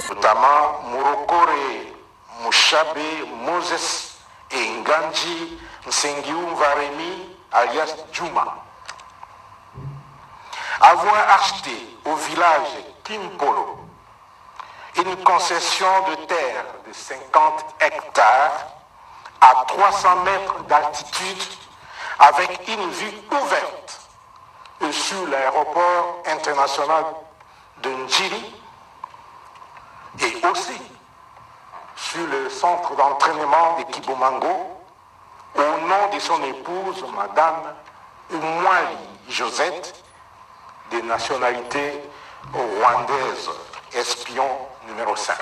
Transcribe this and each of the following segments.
notamment murokore mushabe moses enganji nsengiumva remi alias juma avoir acheté au village kimpolo une concession de terre de 50 hectares à 300 mètres d'altitude avec une vue ouverte sur l'aéroport international de Njiri et aussi sur le centre d'entraînement de Kibomango au nom de son épouse, Madame Umwali Josette, de nationalité rwandaise, espion numéro 5,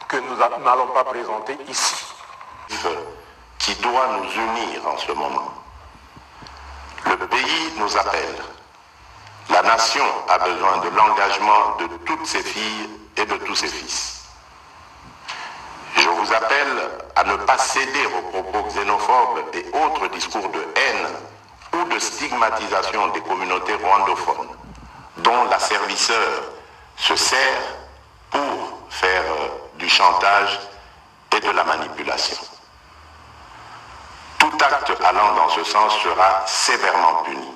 que nous a- n'allons pas présenter ici. qui doit nous unir en ce moment. Le pays nous appelle. La nation a besoin de l'engagement de toutes ses filles et de tous ses fils. Je vous appelle à ne pas céder aux propos xénophobes et autres discours de haine ou de stigmatisation des communautés rwandophones, dont la servisseur se sert pour faire euh, du chantage et de la manipulation. Tout acte allant dans ce sens sera sévèrement puni.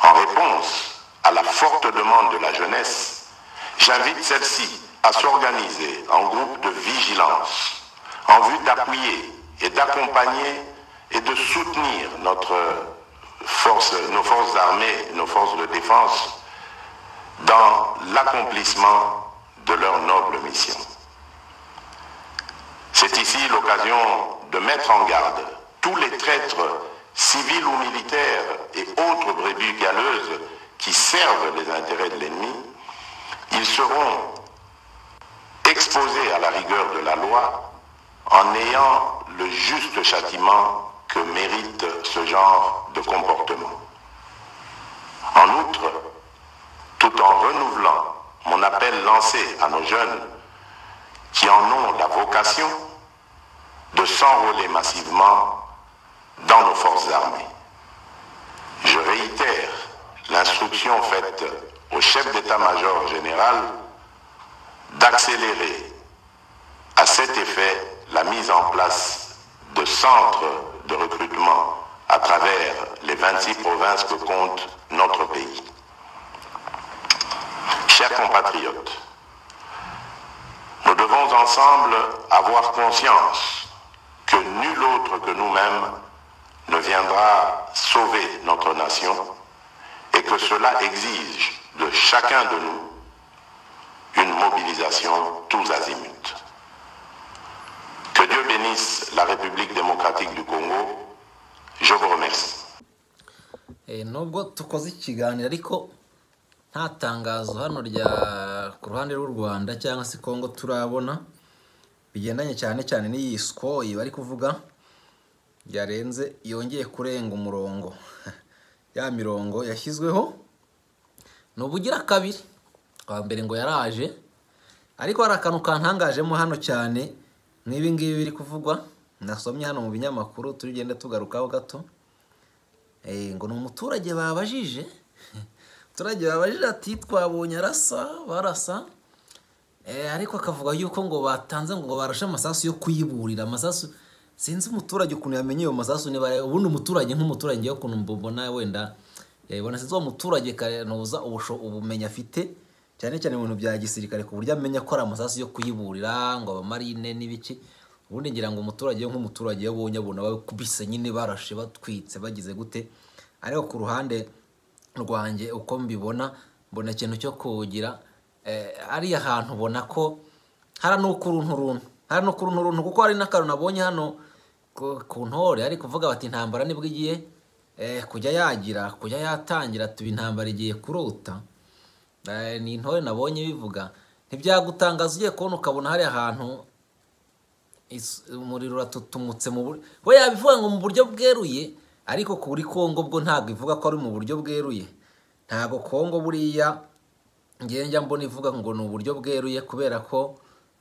En réponse à la forte demande de la jeunesse, j'invite celle-ci à s'organiser en groupe de vigilance en vue d'appuyer et d'accompagner et de soutenir notre force, nos forces armées, nos forces de défense dans l'accomplissement de leur noble mission. C'est ici l'occasion de mettre en garde tous les traîtres civils ou militaires et autres brebis galeuses qui servent les intérêts de l'ennemi. Ils seront exposés à la rigueur de la loi en ayant le juste châtiment que mérite ce genre de comportement. En outre, tout en renouvelant mon appel lancé à nos jeunes qui en ont la vocation de s'enrôler massivement dans nos forces armées. Je réitère l'instruction faite au chef d'état-major général d'accélérer à cet effet la mise en place de centres de recrutement à travers les 26 provinces que compte notre pays. Chers compatriotes, nous devons ensemble avoir conscience que nul autre que nous-mêmes ne viendra sauver notre nation et que cela exige de chacun de nous une mobilisation tous azimuts. Que Dieu bénisse la République démocratique du Congo. Je vous remercie. Eh, nubwo tukoze ikiganiro ariko nta tangazo hano rya ku ruhande rw'u rwanda cyangwa se kongo turabona bigendanye cyane cyane n'iyi sikoyi bari kuvuga yarenze yongeye kurenga umurongo ya mirongo yashyizweho ni ubugira kabiri bwa mbere ngo yaraje ariko hari akantu kantangajemo hano cyane nk'ibi ngibi biri kuvugwa nasomye hano mu binyamakuru tugenda tugarukaho gato Eh, ngo ni umuturage babajije umuturage babajije ati twabonye arasa barasa Eh, ariko akavuga yuko ngo batanze ngo barashe amasasu yo kuyiburira amasasu sinzi umuturage ukuntu yamenye ayo masasu niba ari- ubundi umuturage nk'umuturage ngewe ukuntu mbona wenda yabibona sinzi uwo muturage karenuza ubusho- ubumenyi afite cyane cyane mu bintu bya gisirikare ku buryo amenya ko ari amasasu yo kuyiburira ngo abamarine n'ibiki ubundi ngira ngo umuturage we nk'umuturage iyo abonye abona bakubise nyine barashe batwitse bagize gute ariko ku ruhande rwanjye uko mbibona mbona ikintu cyo kugira eh, ariya hantu ubona ko hari n'ukuruntu runtu hari n'ukuruntu runtu kuko hari n'akantu nabonye hano ku- ku ntore ari kuvuga bati intambara nibwo igiye eh, kujya yagira kujya yatangira tuba intambara igiye kurota Eh, ni intore nabonye bivuga ntibyagutangaza ugiye kubona ukabona hari ahantu is- umuriro uratutumutse mu buryo we yabivuga ngo mu buryo bweruye ariko kuri kongo bwo ntabwo ivuga ko ari mu buryo bweruye ntabwo kongo buriya ngewe njya mbona ivuga ngo ni uburyo bweruye kubera ko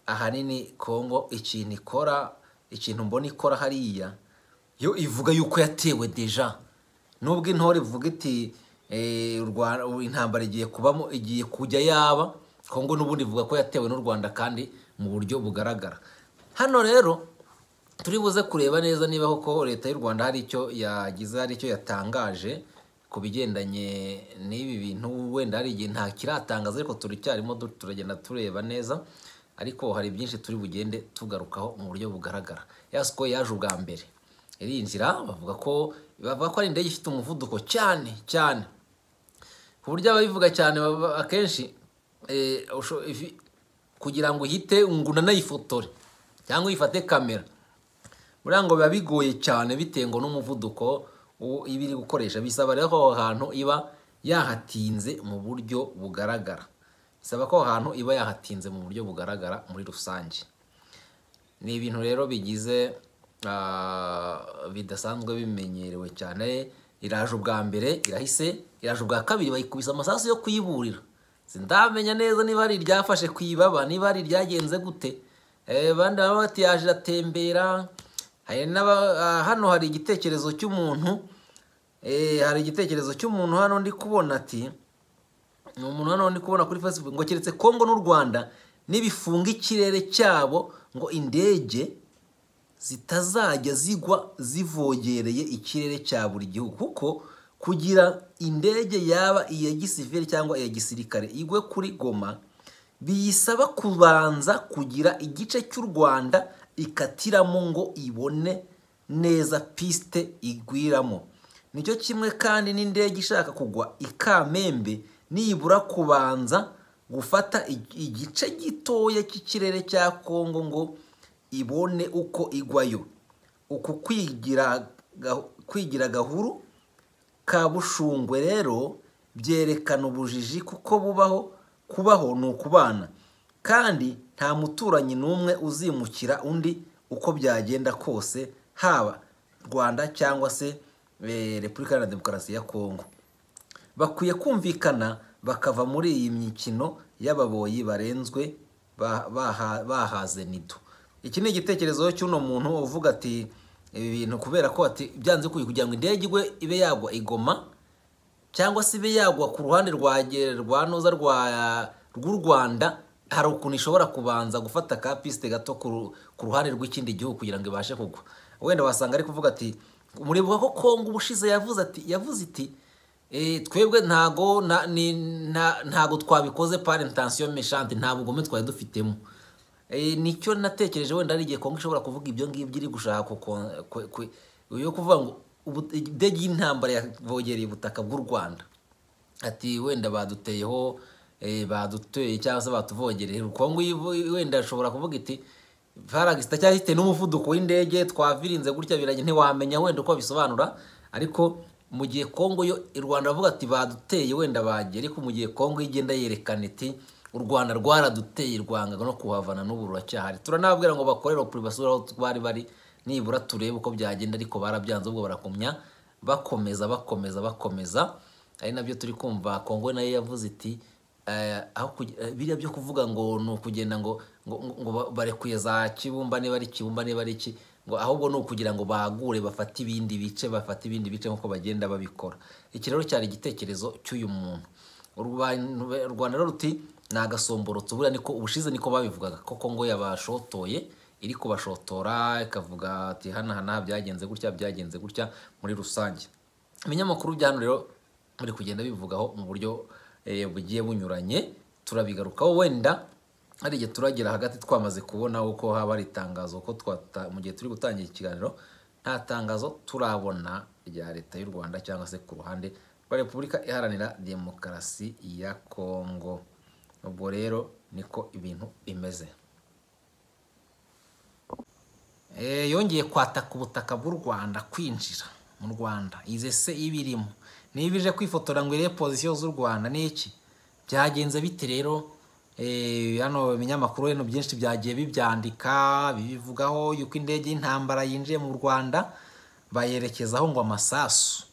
ahanini kongo ikintu ikora ikintu mbona ikora hariya yo ivuga yuko yatewe deja nubwo intore ivuga iti eh, u Rwanda- u- intambara igiye kubamo igiye kujya yaba kongo n'ubundi ivuga ko yatewe n'u rwanda kandi mu buryo bugaragara hano rero turi buze kureba neza niba koko leta y'u rwanda hari icyo yagize hari icyo yatangaje ku bigendanye n'ibi bintu wenda hari igihe nta kiratangaza ariko turacyarimo du- turagenda tureba neza ariko hari byinshi turi bugende tugarukaho mu buryo bugaragara yasiko yaje ubwa mbere irinjira bavuga ko bavuga ko ari indege ifite umuvuduko cyane cyane ku buryo ababivuga cyane baba- akenshi eh, usho- ifi- kugira ngo uhite ngo unanayifotore cyangwa uyifate kamera buriya ngo biba bigoye cyane bitewe ngo n'umuvuduko u- iba iri gukoresha bisaba rero ko aho hantu iba yahatinze mu buryo bugaragara bisaba ko aho hantu iba yahatinze mu buryo bugaragara muri rusange ni ibintu rero bigize ah, bidasanzwe bimenyerewe cyane iraje ubwa mbere irahise iraje ubwa kabiri bayikubise amasasu yo kuyiburira sindamenya neza niba ari iryafashe ku ibaba niba ari iryagenze gute Eh, abandi baba bati yaje iratembera hari n'aba- ah, hano hari igitekerezo cy'umuntu eh, hari igitekerezo cy'umuntu hano ndi kubona ati ni umuntu hano ndi kubona kuri facebook ngo keretse kongo n'u rwanda nibifunga ikirere cyabo ngo indege zitazajya zigwa zivogereye ikirere cya buri gihugu kuko kugira indege yaba iya gisivili cyangwa iya gisirikare igwe kuri goma biyisaba kubanza kugira igice cy'u rwanda ikatiramo ngo ibone neza pisite igwiramo nicyo kimwe kandi n'indege ishaka kugwa ikamembe nibura kubanza gufata ig- igice gitoya cy'ikirere cya kongo ngo ibone uko igwayo uku kwigira ga- kwigira gahuru ka bushungwe rero byerekana ubujiji kuko bubaho kubaho ni ukubana kandi nta muturanyi n'umwe uzimukira undi uko byagenda kose haba rwanda cyangwa se eh, repubulika iharanira demokarasi ya kongo bakwiye kumvikana bakava muri iyi mikino y'ababoyi barenzwe ba- baha- bahaze nido iki ni igitekerezo cy'uno muntu uvuga ati ibi bintu kubera ko ati byanze kuyi kugira ngo indege igwe ibe yagwa igoma cyangwa se ibe yagwa ku ruhande rwa Ge- rwa noza rwa rw'u rwanda hari ukuntu ishobora kubanza gufata ka pisite gato ku ru- ku ruhande rw'ikindi gihugu kugira ngo ibashe kugwa wenda wasanga ari kuvuga ati muribuka ko kongo ubushize yavuze ati yavuze iti "Eh, twebwe ntago nta- ni- nta- ntago twabikoze par intention méchante nta bugome twari dufitemo Eh, nicyo natekereje wenda ari igihe kongo ishobora kuvuga ibyo ngibyo iri gushaka ku- ku- ku- ku- yo kuvuga ngo ubu- indege y'intambara yavogereye ubutaka bw'u rwanda ati wenda baduteyeho eh, baduteye cyangwa se batuvogereye kongo ivu- wenda ashobora kuvuga iti paragisita cyangwa ifite n'umuvuduko w'indege twavirinze gutya biranye ntiwamenya wenda uko bisobanura ariko mu gihe kongo yo i rwanda bavuga ati baduteye wenda bagiye ariko mu gihe kongo igenda yerekana iti u rwanda rwaraduteye rwanga no kuhavana n'ubu ruracyahari turanababwira ngo bakorere kuri basura aho bari bari nibura turebe uko byagenda ariko barabyanze ubwo barakumya bakomeza bakomeza bakomeza ari nabyo turi kumva kongo nayo yavuze iti eh, aho kugi- eh, biriya byo kuvuga ngo ni ukugenda ngo ngo- ngo- ngo ba- barekuye za kibumba niba ari kibumba niba ari iki ngo ahubwo ni ukugira ngo bagure bafate ibindi bice bafate ibindi bice nk'uko bagenda babikora iki rero cyari igitekerezo cy'uyu muntu Urwa- u rwanda rero ruti ni agasomborotso buriya niko ubushize niko babivugaga ko kongo yabashotoye iri kubashotora ikavuga ati hana hana byagenze gutya byagenze gutya muri rusange ibinyamakuru bya hano rero bari kugenda bivugaho mu buryo eh, bugiye bunyuranye turabigarukaho wenda hari igihe turagera hagati twamaze kubona uko haba hari itangazo ko twata mu gihe turi gutangira ikiganiro nta tangazo turabona rya leta y'u rwanda cyangwa se ku ruhande rwa repubulika iharanira demokarasi ya kongo ubwo rero niko ibintu bimeze Eh, yongeye kwataka ubutaka bw'u rwanda kwinjira mu rwanda izi se ibirimo niba ije kwifotora ngo irebe pozisiyo z'u rwanda ni iki byagenze bite rero Eh, hano ibinyamakuru hino byinshi byagiye bibyandika bibivugaho yuko indege y'intambara yinjiye mu rwanda bayerekezaho ngo amasasu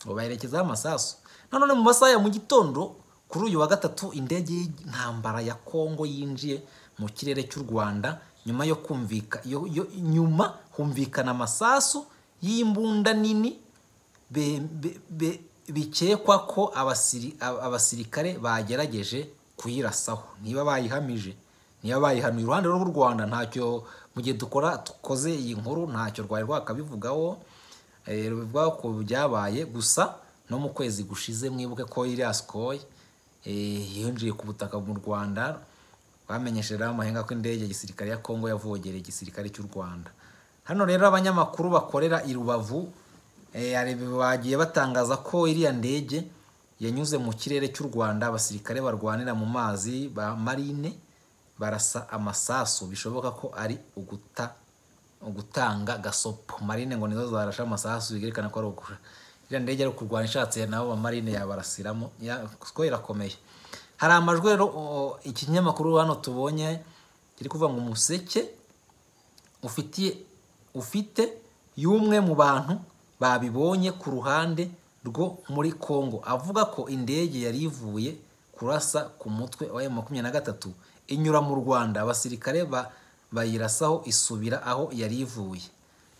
ngo bayerekezaho amasasu nanone mu masaha ya mu gitondo kuri uyu wa gatatu indege y'intambara ya kongo yinjiye mu kirere cy'u rwanda nyuma yo kumvika yo, yo, nyuma humvikana amasasu y'imbunda nini be, be, be, bikekwa ko abasiri- aba- abasirikare bagerageje kuyirasaho niba bayihamije niba bayihanuye iruhande rw'u rwanda ntacyo mu gihe dukora dukoze iyi nkuru ntacyo rwari rwakabivugaho eh, rubivuga ku byabaye gusa no mu kwezi gushize mwibuke ko iriya sikoyi yinjiye ku butaka mu rwanda bamenyeshejeho amahenga ko indege ya gisirikare ya kongo yavogereye igisirikare cy'u rwanda hano rero abanyamakuru bakorera i rubavu eh, hari- bagiye batangaza ko iriya ndege yanyuze mu kirere cy'u rwanda abasirikare barwanira mu mazi ba marine barasa amasasu bishoboka ko ari uguta ugutanga gasopo marine ngo nizo zarashe amasasu byerekana ko ari ukura iriya ndege ari kurwana ishatse nabo ba marine yabarasiramo ya- kuko irakomeye hari amajwi rero o- ikinyamakuru hano tubonye kiri kuvuga ngo umuseke ufitiye ufite y'umwe mu bantu babibonye ku ruhande rwo muri Congo avuga ko indege yari ivuye kurasa ku mutwe wa makumyabiri na gatatu inyura mu Rwanda abasirikare ba bayirasaho isubira aho yari ivuye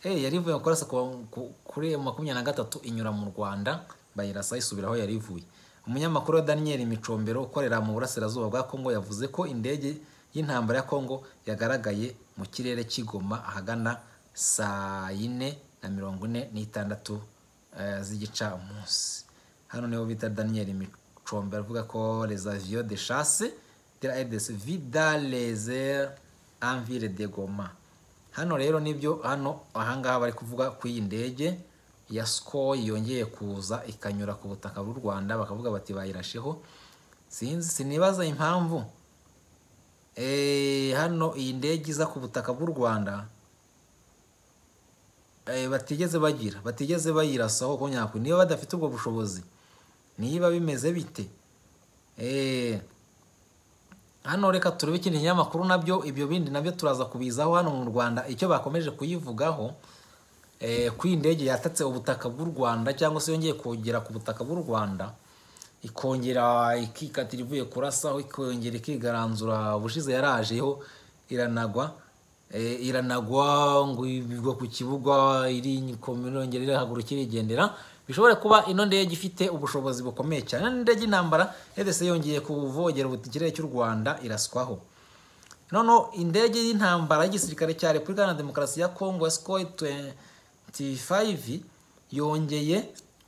eh yari ivuye kurasa ku- ku- kuri M makumyabiri na gatatu inyura mu Rwanda bayirasaho isubira aho yari ivuye umunyamakuru wa Daniel Micombero ukorera mu burasirazuba bwa Congo yavuze ko indege y'intambara ya Congo yagaragaye mu kirere cy'igoma ahagana saa yine na mirongo ine n'itandatu eh, z'igicamunsi hano niho bita Daniel Micombero avuga ko les avions de chasse de la RDC vida les airs en ville de Goma hano rero nibyo hano ahangaha bari kuvuga ku iyi ndege ya sikoyi yongeye kuza ikanyura ku butaka bw'u rwanda bakavuga bati bayirasheho sinzi sinibaza impamvu Eh, hano iyi ndege iza ku butaka bw'u rwanda eh, batigeze bagira batigeze bayirasaho ko nyako niba badafite ubwo bushobozi niba bimeze bite Eh, hano reka turebe ikindi kinyamakuru nabyo ibyo bindi nabyo turaza kubizaho hano mu rwanda icyo bakomeje kuyivugaho eh, ko iyi ndege yatatse ubutaka bw'u rwanda cyangwa se yongeye kongera ku butaka bw'u rwanda ikongera ikikatira ivuye kurasaho ikongera ikigaranzura ubushize yarajeho iranagwa eh, iranagwa ngo igwa ku kibuga iri irongera irahagurukira irigendera bishobora kuba ino ndege ifite ubushobozi bukomeye cyane n'indege y'intambara ndetse yongeye kuvogera ikirere cy'u rwanda iraswaho noneho indege y'intambara y'igisirikare cya repubulika Iharanira demokarasi ya kongo sikoyi 25 yongeye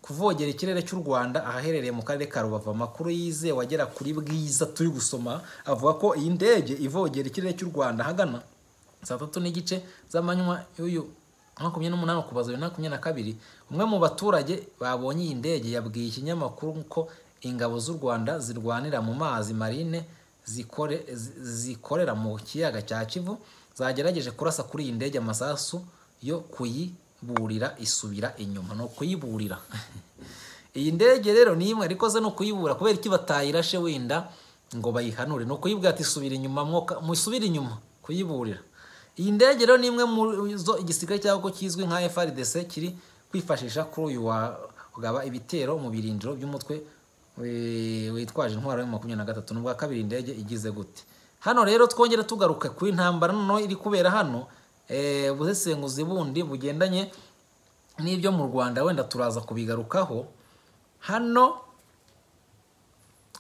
kuvogera ikirere cy'u rwanda ahaherereye mu karere ka rubavu amakuru yizewe agera kuri bwiza turi gusoma avuga ko iyi ndege ivogera ikirere cy'u rwanda ahagana saa tatu n'igice z'amanywa y'uyu makumyabiri n'umunani kubaza bibiri na makumyabiri na kabiri umwe mu baturage babonye iyi ndege yabwiye ikinyamakuru ko ingabo z'u rwanda zirwanira mu mazi marine zikore zi- zikorera mu kiyaga cya kivu zagerageje kurasa kuri iyi ndege amasasu yo kuyiburira isubira inyuma ni ukuyiburira iyi ndege rero ni imwe ariko ze ni ukuyibura kubera iki batayirashe wenda ngo bayihanure ni ukuyibwira ati subira inyuma mwoka musubire inyuma kuyiburira iyi ndege rero ni imwe muri zo igisirikare cy'aho kizwi nka FRDC kiri kwifashisha kuri uyu wa kugaba ibitero mu birindiro by'umutwe we- witwaje intwaro ya makumyabiri na gatatu n'ubwa kabiri indege igize gute hano rero twongere tugaruka ku intambara noneho iri kubera hano eh, ubusesenguzi bundi bugendanye n'ibyo mu rwanda wenda turaza kubigarukaho hano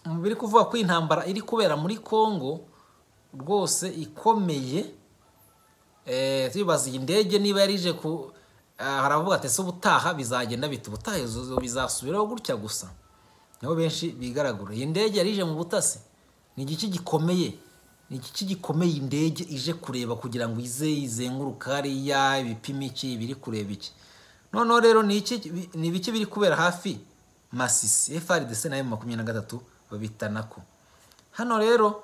mu biri kuvuga ko intambara iri kubera muri congo rwose ikomeye Eh, tubibaza iyi ndege niba yarije ku ah, haravuga ati se ubutaha bizagenda bita ubutaha izo- bizasubiraho gutya gusa niho benshi bigaragura iyi ndege yarije mu butasi ni igiki gikomeye ni igiki gikomeye indege ije kureba kugira ngo ize izenguruka hariya ibipima iki biri kureba iki noneho rero ni iki ni ibiki biri kubera hafi masisi frdc nayo makumyabiri na gatatu babita nako hano rero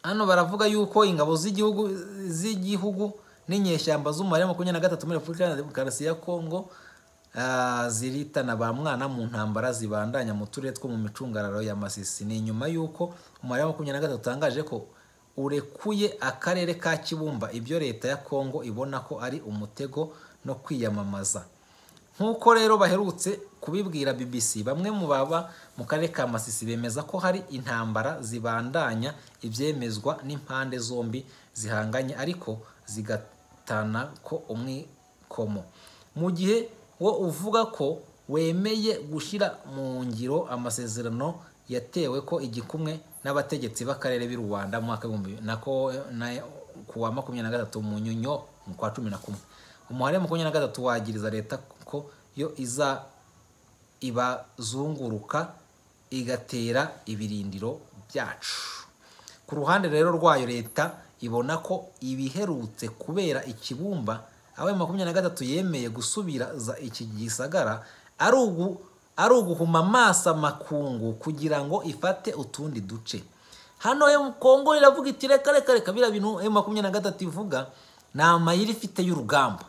hano baravuga yuko ingabo z'igihugu z'igihugu n'inyeshyamba z'umubare makumyabiri na gatatu muri repubulika iharanira demokarasi ya kongo ah, ziritana ba mwana mu ntambara zibandanya mu turere two mu micungararo ya masisi ni nyuma y'uko umubare wa makumyabiri na gatatu utangaje ko urekuye akarere ka kibumba ibyo leta ya kongo ibona ko ari umutego no kwiyamamaza nk'uko rero baherutse kubibwira BBC bamwe mu baba mu karere ka Masisi bemeza ko hari intambara zibandanya ibyemezwa n'impande zombi zihanganye ariko zigatana ko umwikomo mu gihe wo uvuga ko wemeye gushyira mu ngiro amasezerano yatewe ko igikumwe n'abategetsi b'akarere b'i rwanda mu mwaka w'ibihumbi nako ku wa makumyabiri na gatatu mu nyunyo mu kwa cumi na kumwe umuhari makumyabiri na gatatu wagiriza leta ko yo iza ibazunguruka igatera ibirindiro byacu ku ruhande rero rwayo leta ibona ko ibiherutse kubera ikibumba abaye makumyabiri na gatatu yemeye gusubiraza iki gisagara ari uguhuma amaso amakungu kugira ngo ifate utundi duce hano kongo iravuga iti reka reka reka biriya bintu ayo makumyabiri na gatatu ivuga ni amayiri ifite y'urugamba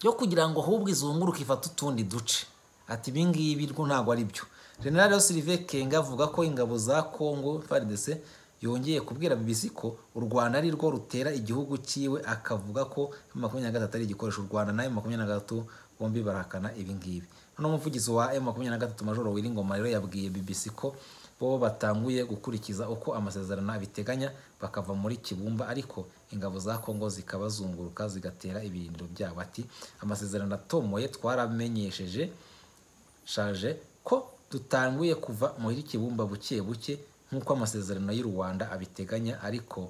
yo kugira ngo ahubwo izunguruke ifate utundi duce ati ibingibi ntabwo ari byo generale sirive kenga avuga ko ingabo za kongo faridese yongeye kubwira BBC ko u Rwanda ari rwo rutera igihugu cyiwe akavuga ko makumyabiri na gatatu ari igikoresho u Rwanda nayo makumyabiri na gatatu bombi barahakana ibingibi noneho umuvugizi wa M makumyabiri na gatatu majoro Wiringoma rero yabwiye BBC ko bo batanguye gukurikiza uko amasezerano abiteganya bakava muri kibumba ariko ingabo za kongo zikabazunguruka zigatera ibirindiro byabo ati amasezerano atomoye twaramenyesheje shaje ko dutanguye kuva muri kibumba buke buke nk'uko amasezerano y'u rwanda abiteganya ariko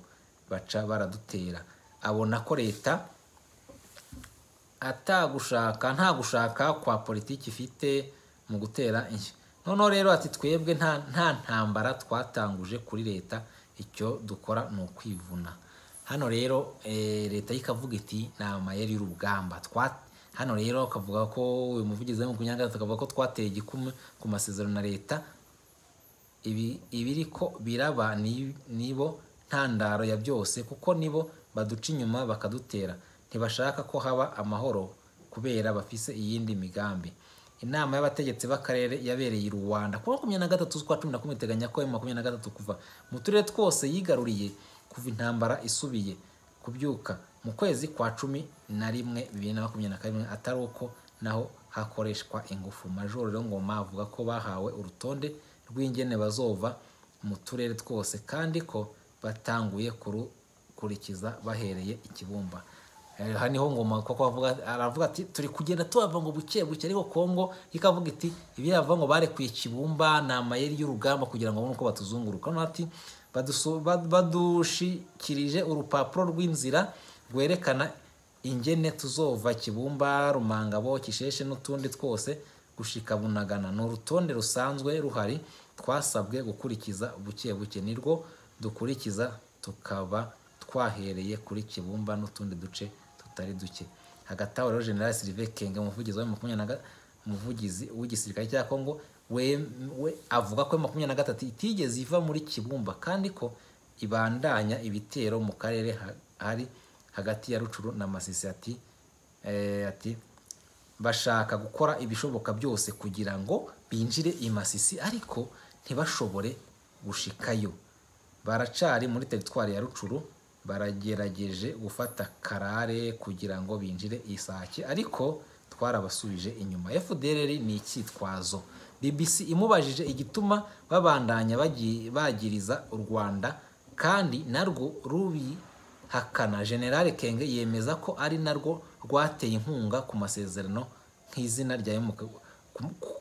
baca baradutera abona ko leta atagushaka nta gushaka kwa politiki ifite mu gutera inshyi noneho rero ati twebwe nta ntambara twatanguje kuri leta icyo dukora ni ukwivuna hano rero leta ikavuga iti ni amayeri y'urugamba hano rero akavuga ko uyu muvugizi wa makumyabiri na gatatu akavuga ko twateye igikumwe ku masezerano na leta ibiri ko biraba nibo ntandaro ya byose kuko nibo baduca inyuma bakadutera ntibashaka ko haba amahoro kubera bafise iyindi migambi inama y'abategetsi b'akarere yabereye i rwanda kuwa makumyabiri na gatatu z'ukwa cumi na kumwe iteganya ko makumyabiri na gatatu kuva mu turere twose yigaruriye kuva intambara isubiye kubyuka mu kwezi kwa cumi na rimwe bibiri na makumyabiri na kane atari uko naho hakoreshwa ingufu majoro rero ngoma avuga ko bahawe urutonde rw'ingene bazova mu turere twose kandi ko batanguye kurukurikiza bahereye ikibumba aha niho ngoma kuko aravuga ati turi kugenda tubava ngo buke buke ariko kongo ikavuga iti ibi yava ngo barekuye ikibumba ni amayeri y'urugamba kugira ngo babone uko batuzunguruka ati badushikirije urupapuro rw'inzira rwerekana ingene tuzova kibumba rumangabo kisheshe n'utundi twose gushika bunagana ni urutonde rusanzwe ruhari twasabwe gukurikiza buke buke nirwo dukurikiza tukaba twahereye kuri kibumba n'utundi duce tutari duke hagati aho rero general sirive kenge umuvugizi wa makumyabiri na umuvugizi w'igisirikare cya kongo we avuga ko makumyabiri na gatatu itigeze iva muri kibumba kandi ko ibandanya ibitero mu karere hari hagati ya rucuru na masisi ati ati bashaka gukora ibishoboka byose kugira ngo binjire i masisi ariko ntibashobore gushikayo baracari muri teritwari ya rucuru baragerageje gufata karare kugira ngo binjire isake ariko twarabasubije inyuma fdr ni icyitwazo bbc imubajije igituma babandanya bagiriza u rwanda kandi narwo rubihakana generale kenge yemeza ko ari narwo rwateye inkunga ku masezerano nk'izina rya emu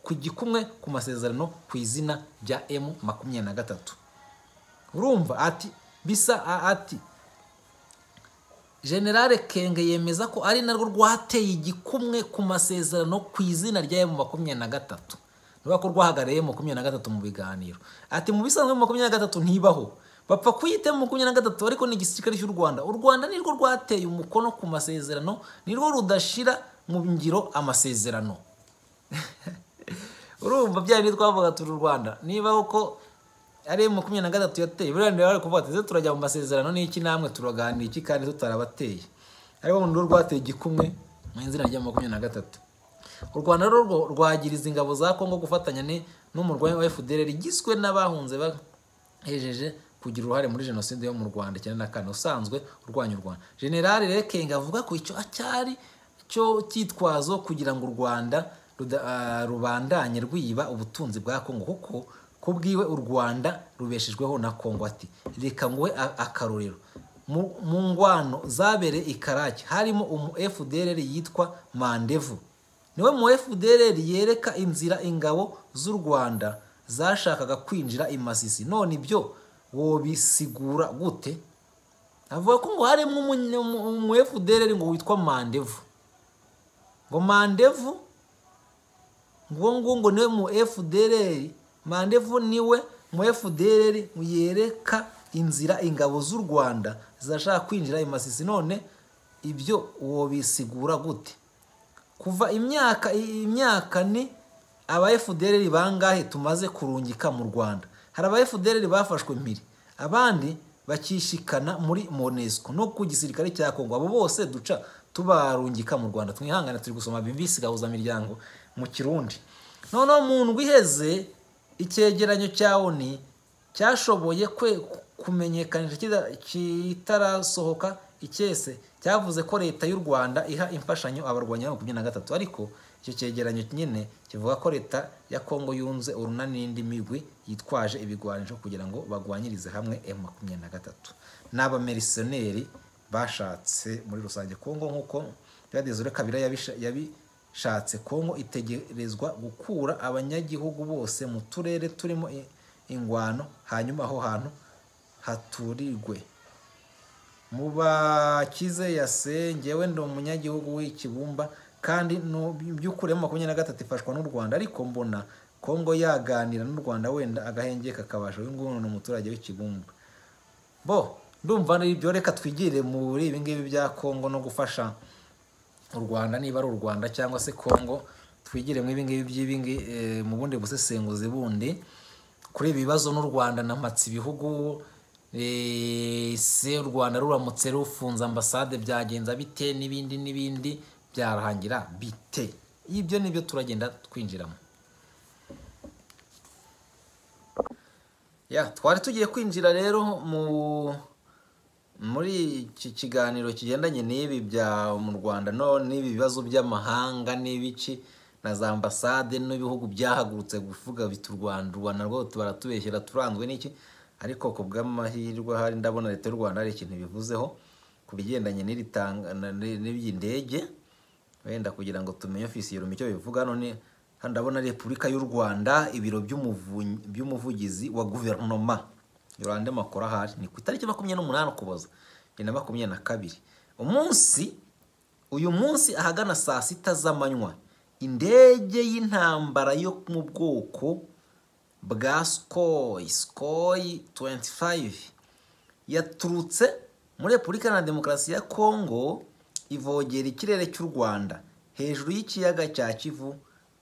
ku gikumwe ku masezerano ku izina rya emu makumyabiri na gatatu urumva ati bisa ati generale kenge yemeza ko ari narwo rwateye igikumwe ku masezerano ku izina rya emu makumyabiri na gatatu niba ko rwahagarariye makumyabiri na gatatu mu biganiro ati mu bisanzwe makumyabiri na gatatu ntibaho bapfa kuyita makumyabiri na gatatu ariko ni igisirikare cy'u rwanda u rwanda nirwo rwateye umukono ku masezerano nirwo rudashyira mu ngiro amasezerano urumva byari twavuga turi u rwanda niba uko ari makumyabiri na gatatu yateye buriya niba bari kuvuga ati turajya mu masezerano n'iki namwe turaganira iki kandi tutarabateye ariko mu rwo rwateye igikumwe mu izina rya makumyabiri na gatatu u rwanda rwo rwagiriza ingabo za kongo gufatanya n'umurwayi wa fdr igizwe n'abahunze bahejeje kugira uruhare muri jenoside yo mu rwanda cyane na kane usanzwe urwanya u rwanda generale rekenga avuga ko icyo cyari cyo cyitwazo kugira ngo u rwanda rubandanye rwiba ubutunzi bwa kongo kuko ku bwiwe u rwanda rubeshejweho na kongo ati reka nguhe akarorero mu ngwano zabereye i karake harimo umu fdr yitwa mandevu niwe mu fdr yereka inzira ingabo z'u rwanda zashakaga kwinjira i masisi none ibyo wobisigura gute avuga ko ngo harimo umu fdr ngo witwa mandevu ngo mandevu ngo ngo ngo niwe mu fdr mandevu niwe mu fdr yereka inzira ingabo z'u rwanda zashaka kwinjira i masisi none ibyo wobisigura gute kuva imyaka imyaka ni aba fdr bangahe tumaze kurungika mu rwanda hari aba fdr bafashwe mpiri abandi bakishikana muri monesco no ku gisirikare cya kongo abo bose duca tubarungika mu rwanda twihangane turi gusoma bimbisi gahuza miryango mu kirundi noneho mu ndwi iheze icyegeranyo cya oni cyashoboye kwe kumenyekanisha kitarasohoka icyese cyavuze ko leta y'u rwanda iha imfashanyo abarwanya makumyabiri na gatatu ariko icyo cyegeranyo nyine kivuga ko leta ya kongo yunze urunani n'indi migwi yitwaje ibigwanisho kugira ngo bagwanyirize hamwe emu makumyabiri na gatatu n'abamerisioneri bashatse muri rusange kongo nk'uko byadezure kabira yabishatse kongo itegerezwa gukura abanyagihugu bose mu turere turimo ingwano hanyuma aho hantu haturirwe mubakize yasengewe ndi umunyagihugu w'ikibumba kandi by'ukuri makumyabiri na gatatu ifashwa n'u rwanda ariko mbona kongo yaganira n'u rwanda wenda agahenge kakabasha uyu nguyu ni umuturage w'ikibumba bo ndumva n'ibyo reka twigire muri ibi ngibi bya kongo no gufasha u rwanda niba ari u rwanda cyangwa se kongo twigire mu ibi ngibi by'ibi mu bundi busesenguzi bundi kuri ibi bibazo n'u rwanda namatse ibihugu se u rwanda ruramutse rufunze ambasade byagenza bite n'ibindi n'ibindi byarangira bite ibyo nibyo turagenda twinjiramo twari tugiye kwinjira rero muri iki kiganiro kigendanye n'ibi bya mu rwanda n'ibi bibazo by'amahanga n'ibiki na za ambasade n'ibihugu byahagurutse kuvuga biti u rwanda u rwanda rwo baratubeshyira turanzwe n'iki ariko ku bw'amahirwe ahari ndabona leta y'u rwanda hari ikintu bivuzeho ku bigendanye n'iby'indege wenda kugira ngo tumenye ofisi yiruma icyo bivuga none hano ndabona repubulika y'u rwanda ibiro by'umuvugizi wa guverinoma iruhande amakuru ahari ni ku itariki makumyabiri n'umunani ukuboza bibiri na makumyabiri na kabiri umunsi uyu munsi ahagana saa sita z'amanywa indege y'intambara yo mu bwoko bwa sikoyi sikoyi 25 yaturutse muri repubulika na demokarasi ya kongo ivogera ikirere cy'u rwanda hejuru y'ikiyaga cya kivu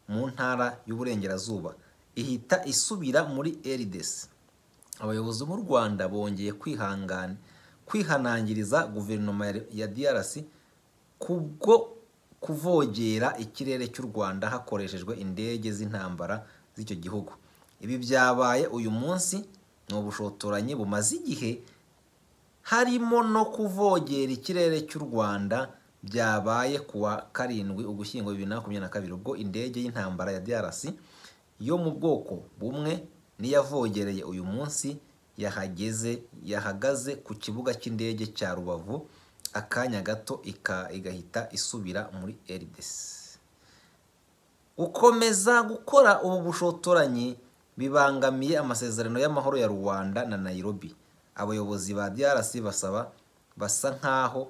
mu ntara y'uburengerazuba ihita isubira muri eridesi abayobozi mu rwanda bongeye kwihangana kwihanangiriza guverinoma ya drc kubwo kuvogera ikirere cy'u rwanda hakoreshejwe indege z'intambara z'icyo gihugu ibi byabaye uyu munsi ni ubushotoranyi bumaze igihe harimo no kuvogera ikirere cy'u rwanda byabaye ku wa karindwi ugushyingo bibiri na makumyabiri na kabiri ubwo indege y'intambara ya drc yo mu bwoko bumwe n'iyavogereye uyu munsi yahageze yahagaze ku kibuga cy'indege cya rubavu akanya gato igahita isubira muri eridesi gukomeza gukora ubu bushotoranyi bibangamiye amasezerano y'amahoro ya rwanda na nayirobi abayobozi ba drc basaba basa nk'aho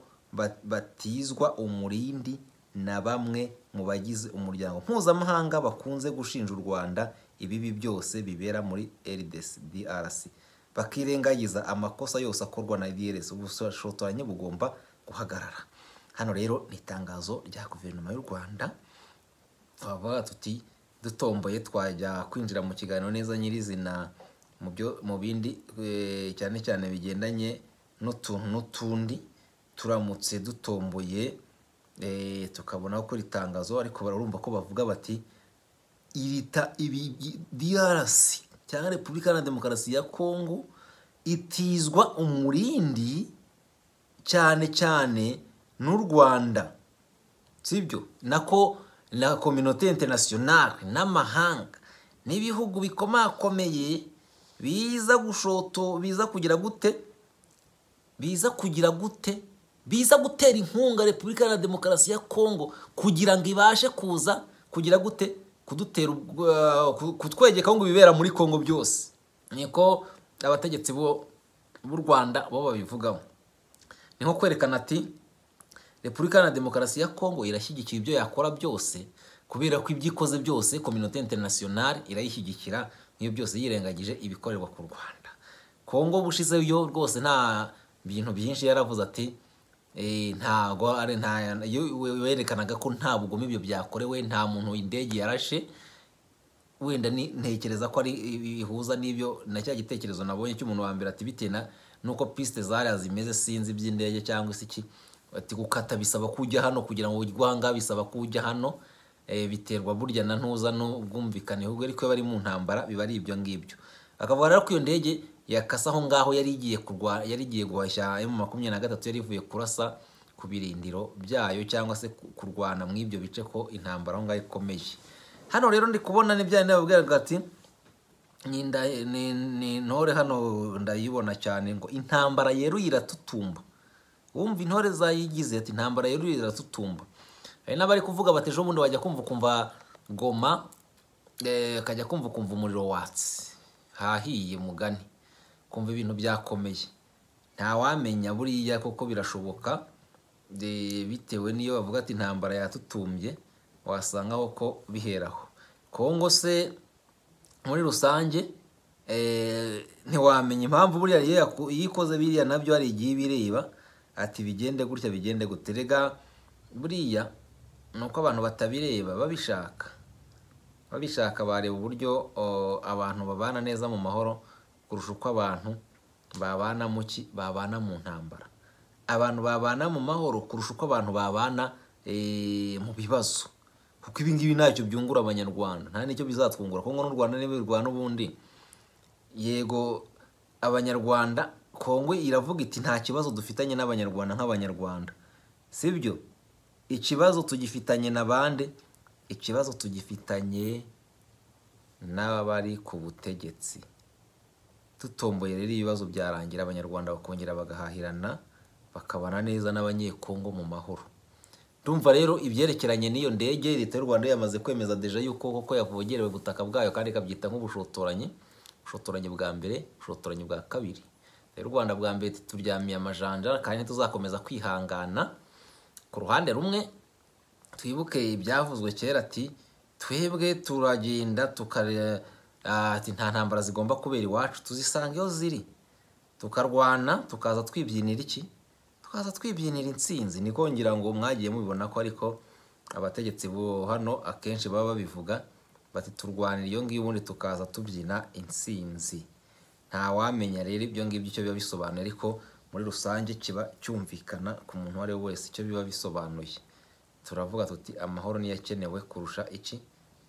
batizwa umurindi na bamwe mu bagize umuryango mpuzamahanga bakunze gushinja u rwanda ibibi byose bibera muri drc bakirengagiza amakosa yose akorwa na drc ubushotoranyi bugomba guhagarara hano rero ni itangazo rya guverinoma y'u rwanda twavuga tuti dutomboye twajya kwinjira mu kiganiro neza nyirizina mu bindi cyane cyane bigendanye n'utuntu n'utundi turamutse dutomboye tukabona ko iri tangazo ariko barumva ko bavuga bati irita ibi diarasi cyangwa repubulika na demokarasi ya kongo itizwa umurindi cyane cyane n'u rwanda sibyo nako na kominote interinasiyonari n'amahanga n'ibihugu bikomakomeye biza gushoto biza kugira gute biza kugira gute biza gutera inkunga repubulika na demokarasi ya kongo kugira ngo ibashe kuza kugira gute kudutera ubwo- ku- kutwegeka ngo ibibera muri kongo byose niko abategetsi bo b'u rwanda bo babivugaho ni nko kwerekana ati repubulika iharanira demokarasi ya kongo irashyigikira ibyo yakora byose kubera ko ibyo ikoze byose kominote interinasiyonari irayishyigikira nk'iyo byose yirengagije ibikorerwa ku rwanda kongo bushizeyo yo rwose nta bintu byinshi yaravuze ati "Eh, ntago ari nta yo- we- werekanaga ko nta bugome ibyo byakorewe nta muntu indege yarashe wenda ni- ntekereza ko ari bihuza n'ibyo na cya gitekerezo nabonye cy'umuntu wa mbere ati bitewe na nuko pisite zariya zimeze sinzi iby'indege cyangwa se iki ati gukata bisaba ko ujya hano kugira ngo urwanga bisaba ko ujya hano eh, biterwa burya na ntuza n'ubwumvikane ahubwo ariko iyo bari mu ntambara biba ari ibyo ngibyo akavuga rero ko iyo ndege yakase aho ngaho yari igiye kurwa yari igiye guhashya emu makumyabiri na gatatu yari ivuye kurasa ku birindiro byayo cyangwa se ku- kurwana mu ibyo bice ko intambara aho ngaho ikomeje hano rero ndi kubona n'ibyanyu babwiraga ati ni nda- ni- ni intore hano ndayibona cyane ngo intambara yeruye iratutumba wumva intore zayigize ati intambara yeruye iratutumba hari n'abari kuvuga bati ejo bundi wajya kumva ukumva goma eh, ukajya kumva ukumva umuriro watsi hahiye mugani kumva ibintu byakomeye ntawamenya buriya kuko birashoboka de- bitewe n'iyo bavuga ati intambara yatutumbye wasangaho ko biheraho kongo se muri rusange eh, ntiwamenya impamvu buriya iyo yaku- iyo ikoze biriya nabyo hari igihe ibireba ati bigende gutya bigende guterega buriya ni uko abantu batabireba babishaka babishaka bareba uburyo o, abantu babana neza mu mahoro kurusha uko abantu babana mu ki babana mu ntambara abantu babana mu mahoro kurusha uko abantu babana eh, mu bibazo kuko ibi ngibi ntacyo byungura abanyarwanda nta n'icyo bizatwungura kongo n'u rwanda n'ibirwa n'ubundi yego abanyarwanda kongo iravuga iti nta kibazo dufitanye n'abanyarwanda nk'abanyarwanda sibyo ikibazo tugifitanye na bande ikibazo tugifitanye n'abari ku butegetsi tutomboye rero ibibazo byarangira abanyarwanda bakongera bagahahirana bakabana neza n'abanyekongo mu mahoro ndumva rero ibyerekeranye n'iyo ndege leta y'u rwanda yamaze kwemeza deja yuko koko yavogerewe ubutaka bwayo kandi ikabyita nk'ubushotoranyi ubushotoranyi bwa mbere ubushotoranyi bwa kabiri Leta y'u rwanda bwa mbere iti, turyamiye amajanja kandi ntituzakomeza kwihangana ku ruhande rumwe twibuke ibyavuzwe kera ati twebwe turagenda tukare ah, ati nta ntambara zigomba kubera iwacu tuzisanga iyo ziri tukarwana tukaza twibyinira iki tukaza twibyinira intsinzi niko ngira ngo mwagiye mubibona ko ariko abategetsi bo hano akenshi baba babivuga bati turwanira iyo ngiyo ubundi tukaza tubyina intsinzi nta wamenya rero ibyo ngibyo icyo biba bisobanuye ariko muri rusange kiba cyumvikana ku muntu uwo ari we wese icyo biba bisobanuye turavuga tuti amahoro niyo akenewe kurusha iki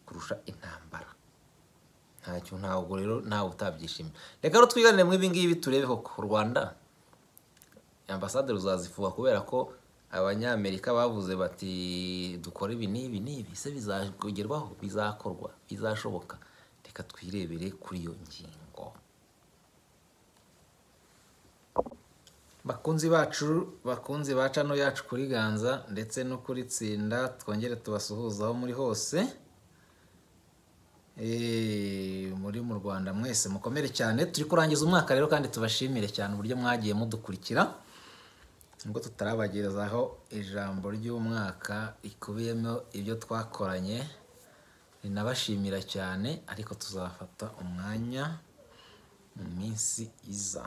kurusha intambara ntacyo ntabwo rero ntawe utabyishimira reka rero twiganire mu ibi ngibi turebe koko u rwanda ambasade ruzazifuha kubera ko abanyamerika bavuze bati dukore ibi n'ibi n'ibi se bizagerwaho bizakorwa bizashoboka reka twirebere kuri iyo ngingo bakunzi bacu bakunzi ba cano yacu kuri ganza ndetse no kuri tsinda twongere tubasuhuza aho muri hose Eh, muri mu rwanda mwese mukomere cyane turi kurangiza umwaka rero kandi tubashimire cyane uburyo mwagiye mudukurikira nubwo tutarabagerezaho ijambo ry'umwaka rikubiyemo ibyo twakoranye rinabashimira cyane ariko tuzafata umwanya mu minsi iza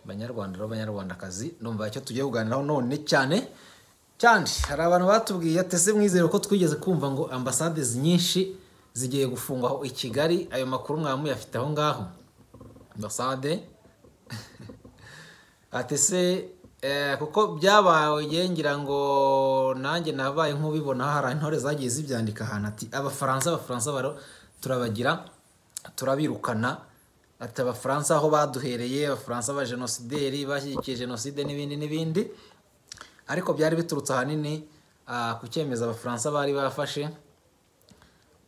banyarwanda rero banyarwandakazi ndumva icyo tugiye kuganiraho none cyane cyane hari abantu batubwiye ati ese mwizere ko twigeze kumva ngo ambasade nyinshi zigiye gufungwa i kigali ayo makuru mwaba muyafite aho ngaho ambasade ati ese eh, kuko byabaye ngira ngo nanjye nabaye nk'ubibona hari intore zagiye zibyandika ahantu ati abafaransa abafaransa baro turabagira turabirukana ati abafaransa aho baduhereye abafaransa ba jenosideri bashyigikiye jenoside n'ibindi n'ibindi ariko byari biturutse ahanini ah, ku cyemezo abafaransa bari bafashe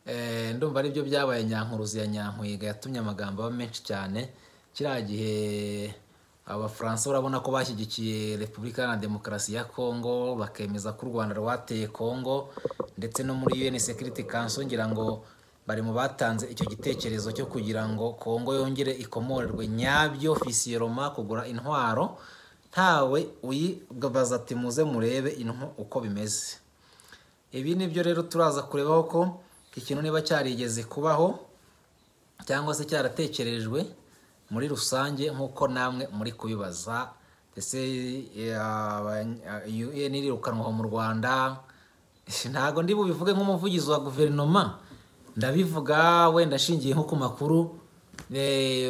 Eh, ndumva aribyo byabaye nyankuruzi ya nyankwega yatumye amagambo aba menshi cyane kiriya gihe abafaransa urabona ko bashyigikiye repubulika iharanira demokarasi ya kongo bakemeza ko u rwanda rwateye kongo ndetse no muri un security council ngira ngo bari mu batanze icyo gitekerezo cyo kugira ngo kongo yongere ikomorerwe nyabyo fisiyeroma kugura intwaro ntawe uyibaza ati muze murebe intwo uko bimeze ibi ni byo rero turaza kurebaho ko ikintu niba cyarigeze kubaho cyangwa se cyaratekerejwe muri rusange nk'uko namwe muri kubibaza ndetse UN irirukanwa mu rwanda ntabwo ndi bubivuge nk'umuvugizi wa guverinoma ndabivuga wenda nshingiye nko ku makuru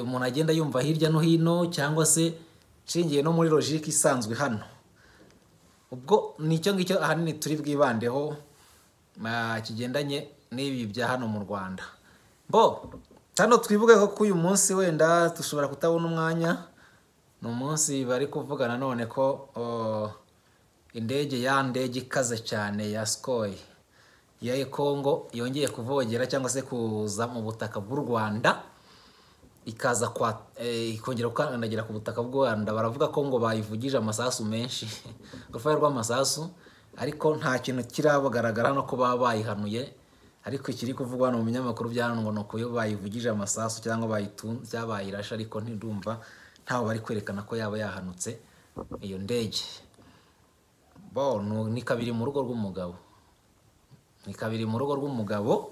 umuntu agenda yumva hirya no hino cyangwa se nshingiye no muri logike isanzwe hano ubwo nicyo ngicyo ahanini turi bwibandeho kigendanye n'ibi bya hano mu rwanda bo hano twibuke ko uyu munsi wenda dushobora kutabona umwanya ni umunsi bari kuvuga nanone ko indege ya ndege ikaze cyane ya sikoyi ya kongo yongeye kuvogera cyangwa se kuza mu butaka bw'u rwanda ikaza ikongera gukandagira ku butaka bw'u rwanda baravuga ko ngo bayivugije amasasu menshi urufahe rw'amasasu ariko nta kintu kirabagaragara hano ko baba bayihanuye ariko ikiri kuvugwa hano mu binyamakuru bya hano ngo ni ukuyo bayivugije amasasu cyangwa bayitunze cyangwa bayirashe ariko ntidumva ntawe bari kwerekana ko yaba yahanutse iyo ndege bo ni kabiri mu rugo rw'umugabo ni kabiri mu rugo rw'umugabo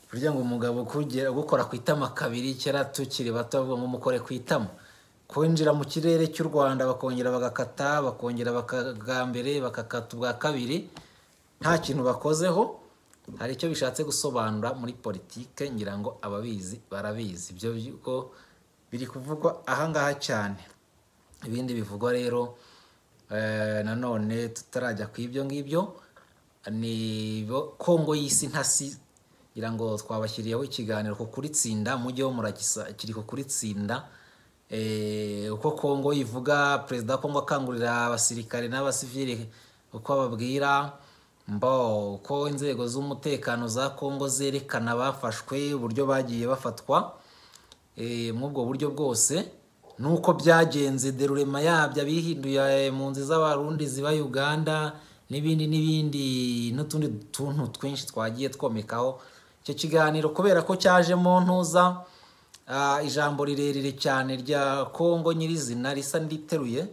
burya ngo umugabo gukora ku itama kabiri kera tukiri bato bavuga ngo mukore ku itama kwinjira mu kirere cy'u rwanda bakongera bagakata bakongera bakagambere bagakata ubwa kabiri nta kintu bakozeho hari icyo bishatse gusobanura muri politike ngira ngo ababizi barabizi ibyo bigo biri kuvugwa ahangaha cyane ibindi bivugwa rero nanone tutarajya ku ibyo ngibyo ni kongo y'isi ntasi ngira ngo twabashyiriyeho ikiganiro ku kuritsinda mujyeho murakisa kiri ku kuritsinda uko kongo ivuga perezida wa kongo akangurira abasirikare n'abasivire uko bababwira mbo uko inzego z'umutekano za kongo zerekana abafashwe uburyo bagiye bafatwa muri ubwo buryo bwose nuko byagenze derurema yabyo abihinduye mu nzu z'abarundi ziba uganda n'ibindi n'ibindi n'utundi tuntu twinshi twagiye twomekaho icyo kiganiro kubera ko cyajemo ntuza ijambo rirerire cyane rya kongo nyirizina risa n'iriteruye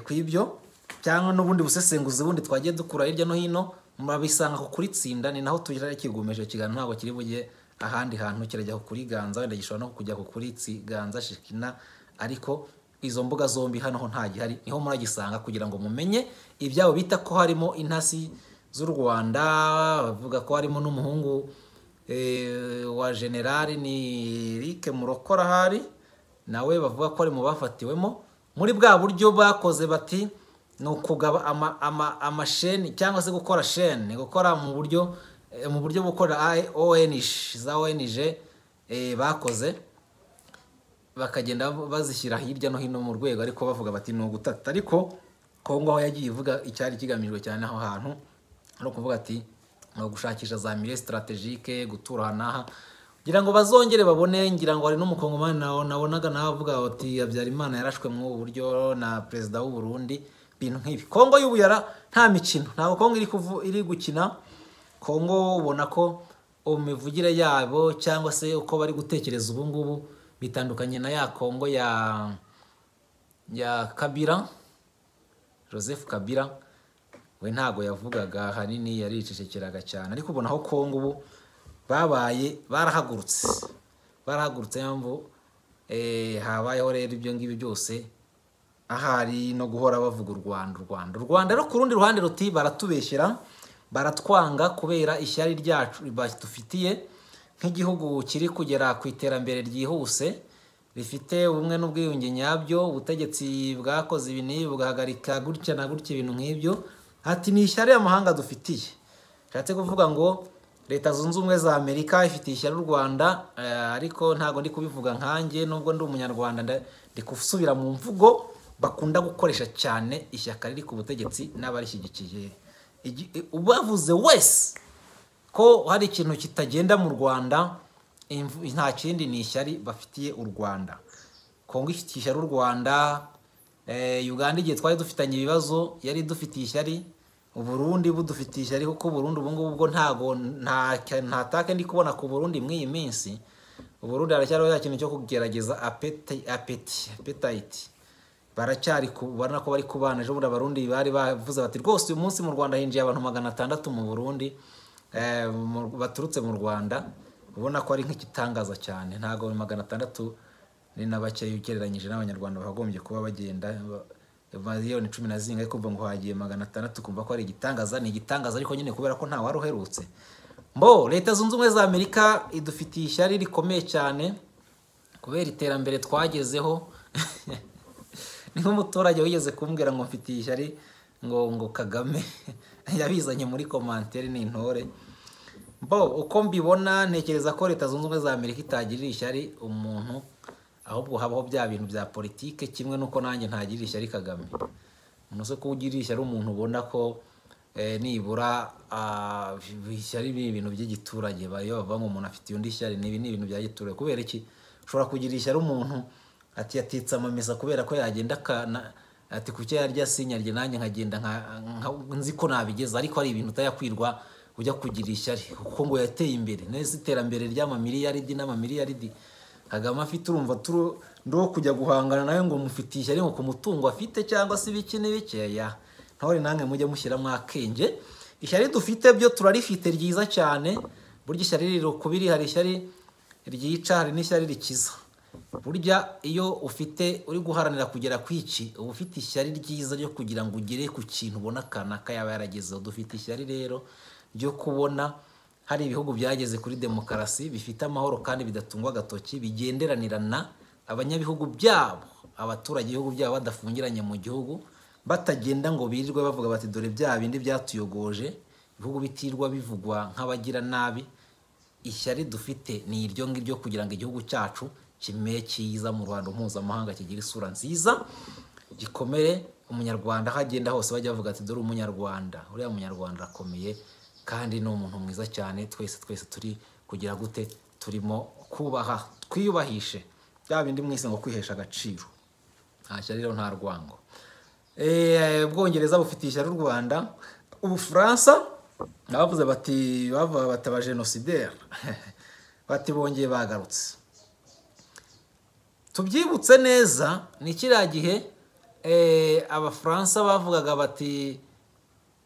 ku ibyo cyangwa n'ubundi busesenguzi bundi twagiye dukura hirya no hino murabisanga ku kuritsinda ni naho tujya kigumisha ikiganiro ntabwo kiri bujye ahandi hantu kirajya kuriganza wenda gishobora no kujya ku kuritsiganza shikina ariko izo mbuga zombi hano ho ntagihari niho muragisanga kugira ngo mumenye ibyabo bita ko harimo intasi z'u rwanda bavuga ko harimo n'umuhungu wa generali ni eric murokora ahari nawe bavuga ko ari mu bafatiwemo muri bwa buryo bakoze bati ni ukugaba amasheni cyangwa se gukora sheni gukora mu buryo mu buryo bukora za onj bakoze bakagenda bazishyira hirya no hino mu rwego ariko bavuga bati ni ugutata ariko kongo aho yagiye ivuga icyari kigamijwe cyane aho hantu ari ukuvuga ati ni ugushakisha za mire sitaratejike gutura aha n'aha kugira ngo bazongere babone ngira ngo hari n'umukongomani nabonaga nawe avuga bati habyarimana yarashwe ubu buryo na perezida w'u Burundi ibintu nk'ibi kongo y'ubuyara nta mikino ntabwo kongo iri gukina kongo ubona ko imivugire yabo cyangwa se uko bari gutekereza ubu ngubu bitandukanye na ya kongo ya ya kabira joseph kabira we ntabwo yavugaga ahanini yaricecekeraga cyane ariko ubona aho kongo ubu babaye barahagurutse barahagurutse mpamvu habayeho rero ibyo ngibyo byose ahari no guhora bavuga u rwanda u rwanda u rwanda rero ku rundi ruhande ruti baratubeshyira baratwanga kubera ishyari ryacu badufitiye nk'igihugu kiri kugera ku iterambere ryihuse rifite ubumwe n'ubwiyunge nyabyo ubutegetsi bwakoze ibi n'ibi bugahagarika gutya na gutya ibintu nk'ibyo ati ni ishyari y'amahanga dufitiye bishatse kuvuga ngo leta zunze ubumwe za amerika ifitiye ishyari u rwanda ariko ntabwo ndi kubivuga nkanjye nubwo ndi umunyarwanda ndi gusubira mu mvugo bakunda gukoresha cyane ishyaka riri ku butegetsi n'abarishyigikiye ubavuze wese ko hari ikintu kitagenda mu rwanda nta kindi ni ishyari bafitiye u rwanda kongo ifitiye ishyari u rwanda eh, uganda igihe twari dufitanye ibibazo yari idufitiye ishyari uburundi budufitiye ishyari kuko uburundi ubu ngubu bwo ntago nta nta take ndi kubona ku burundi muri iyi minsi uburundi haracyariho ya kintu cyo kugerageza apeti apeti apetite baracyari kubona ko bari kubana ejo bundi abarundi bari bavuze bati rwose uyu munsi mu rwanda hinjiye abantu magana atandatu mu burundi eh, mu- baturutse mu rwanda ubona ko ari nk'igitangaza cyane ntabwo magana atandatu ni na bakeya ugereranyije n'abanyarwanda bagombye kuba bagenda ba- miliyoni cumi na zirindwi ariko ngo hagiye magana atandatu kumva ko ari igitangaza ni igitangaza ariko nyine kubera ko nta wari uherutse mbo leta zunze ubumwe za amerika idufitiye ishyari rikomeye cyane kubera iterambere twagezeho niho umuturage wigeze kumbwira ngo mfitiye ishyari ngo ngo kagame yabizanye muri komantere ni intore bo uko mbibona ntekereza ko leta zunze ubumwe za amerika itagirira ishyari umuntu ahubwo habaho bya bintu bya politike kimwe n'uko nanjye ntagirira ishyari kagame umuntu se kuwugirira ishyari umuntu ubona ko eh, nibura ah, ishyari ni ibintu by'igiturage ba- iyo bavuga ngo umuntu afitiye undi ishyari ni ibi ni ibintu bya giturage kubera iki ushobora kugira ishyari umuntu ati yatitse amamesa kubera ko yagenda akana ati kuki yarya sinyarye nanjye nkagenda nka- nka- nzi ko nabigeza ariko hari ibintu utayakwirwa ujya kugira ishyari kuko ngo yateye imbere neza iterambere ry'amamiliyaridi n'amamiliyaridi kagame afite urumva turu ndo kujya guhangana nawe ngo mufitiye ishyari ngo ku mutungo afite cyangwa se ibiki n'ibikeya ntore namwe mujye mushyiramo akenge ishyari dufite byo turarifite ryiza cyane burya ishyari riri ukubiri hari ishyari ryica hari n'ishyari rikiza burya iyo ufite uri guharanira kugera ku iki uba ufite ishyari ryiza ryo kugira ngo ugere ku kintu ubona kanaka yaba yaragezeho dufite ishyari rero ryo kubona hari ibihugu byageze kuri demokarasi bifite amahoro kandi bidatungwa agatoki bigenderanira na abanyabihugu byabo abaturage ibihugu byabo badafungiranye mu gihugu batagenda ngo birirwe bavuga bati dore bya bindi byatuyogoje ibihugu bitirwa bivugwa nk'abagira nabi ishyari dufite ni iryo ngiryo kugira ngo igihugu cyacu kimere cyiza mu ruhando mpuzamahanga kigira isura nziza gikomere umunyarwanda aho agenda hose bajya bavuga ati dore umunyarwanda uriya munyarwanda arakomeye kandi ni umuntu mwiza cyane twese twese turi kugira gute turimo kubaha twiyubahishe bya bindi mwese ngo kwihesha agaciro nta shyari rero nta rwango Eh, ubwongereza bufitiye ishyari u rwanda ubufaransa bavuze bati bavuga bati abajenosideri bati bongeye bagarutse tubyibutse neza ni kiriya gihe eh, abafaransa bavugaga bati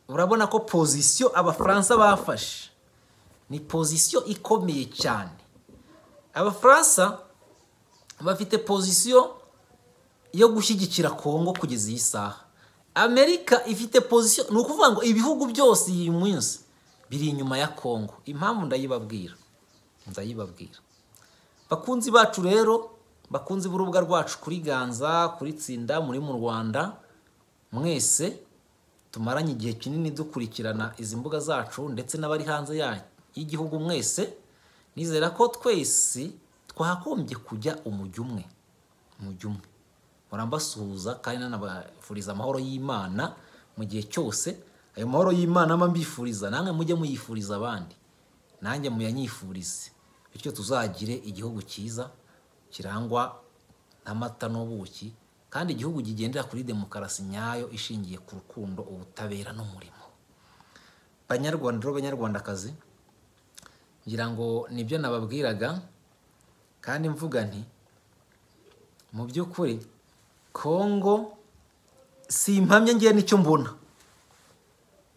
urabona ko pozisiyo abafaransa bafashe ni pozisiyo ikomeye cyane abafaransa bafite pozisiyo yo gushyigikira kongo kugeza iyi saha amerika ifite pozisiyo ni ukuvuga ngo ibihugu byose iyi minsi biri inyuma ya kongo impamvu ndayibabwira ndayibabwira bakunzi bacu rero bakunzi b'urubuga rwacu kuri ganza kuri tsinda muri mu rwanda mwese tumaranye igihe kinini dukurikirana izi mbuga zacu ndetse n'abari hanze ya- y'igihugu mwese nizera ko twese twagombye kujya umujyo umwe umujyo umwe murambasuhuza kandi nanabafuriza amahoro y'imana mu gihe cyose ayo mahoro y'imana mba mbifuriza namwe mujye muyifuriza abandi nanjye muyanyifurize bityo tuzagire igihugu cyiza kirangwa n'amata n'ubuki kandi igihugu kigendera kuri demokarasi nyayo ishingiye ku rukundo ubutabera n'umurimo banyarwanda rero banyarwandakazi ngira ngo nibyo nababwiraga kandi mvuga nti mu by'ukuri kongo si impamya ngewe nicyo mbona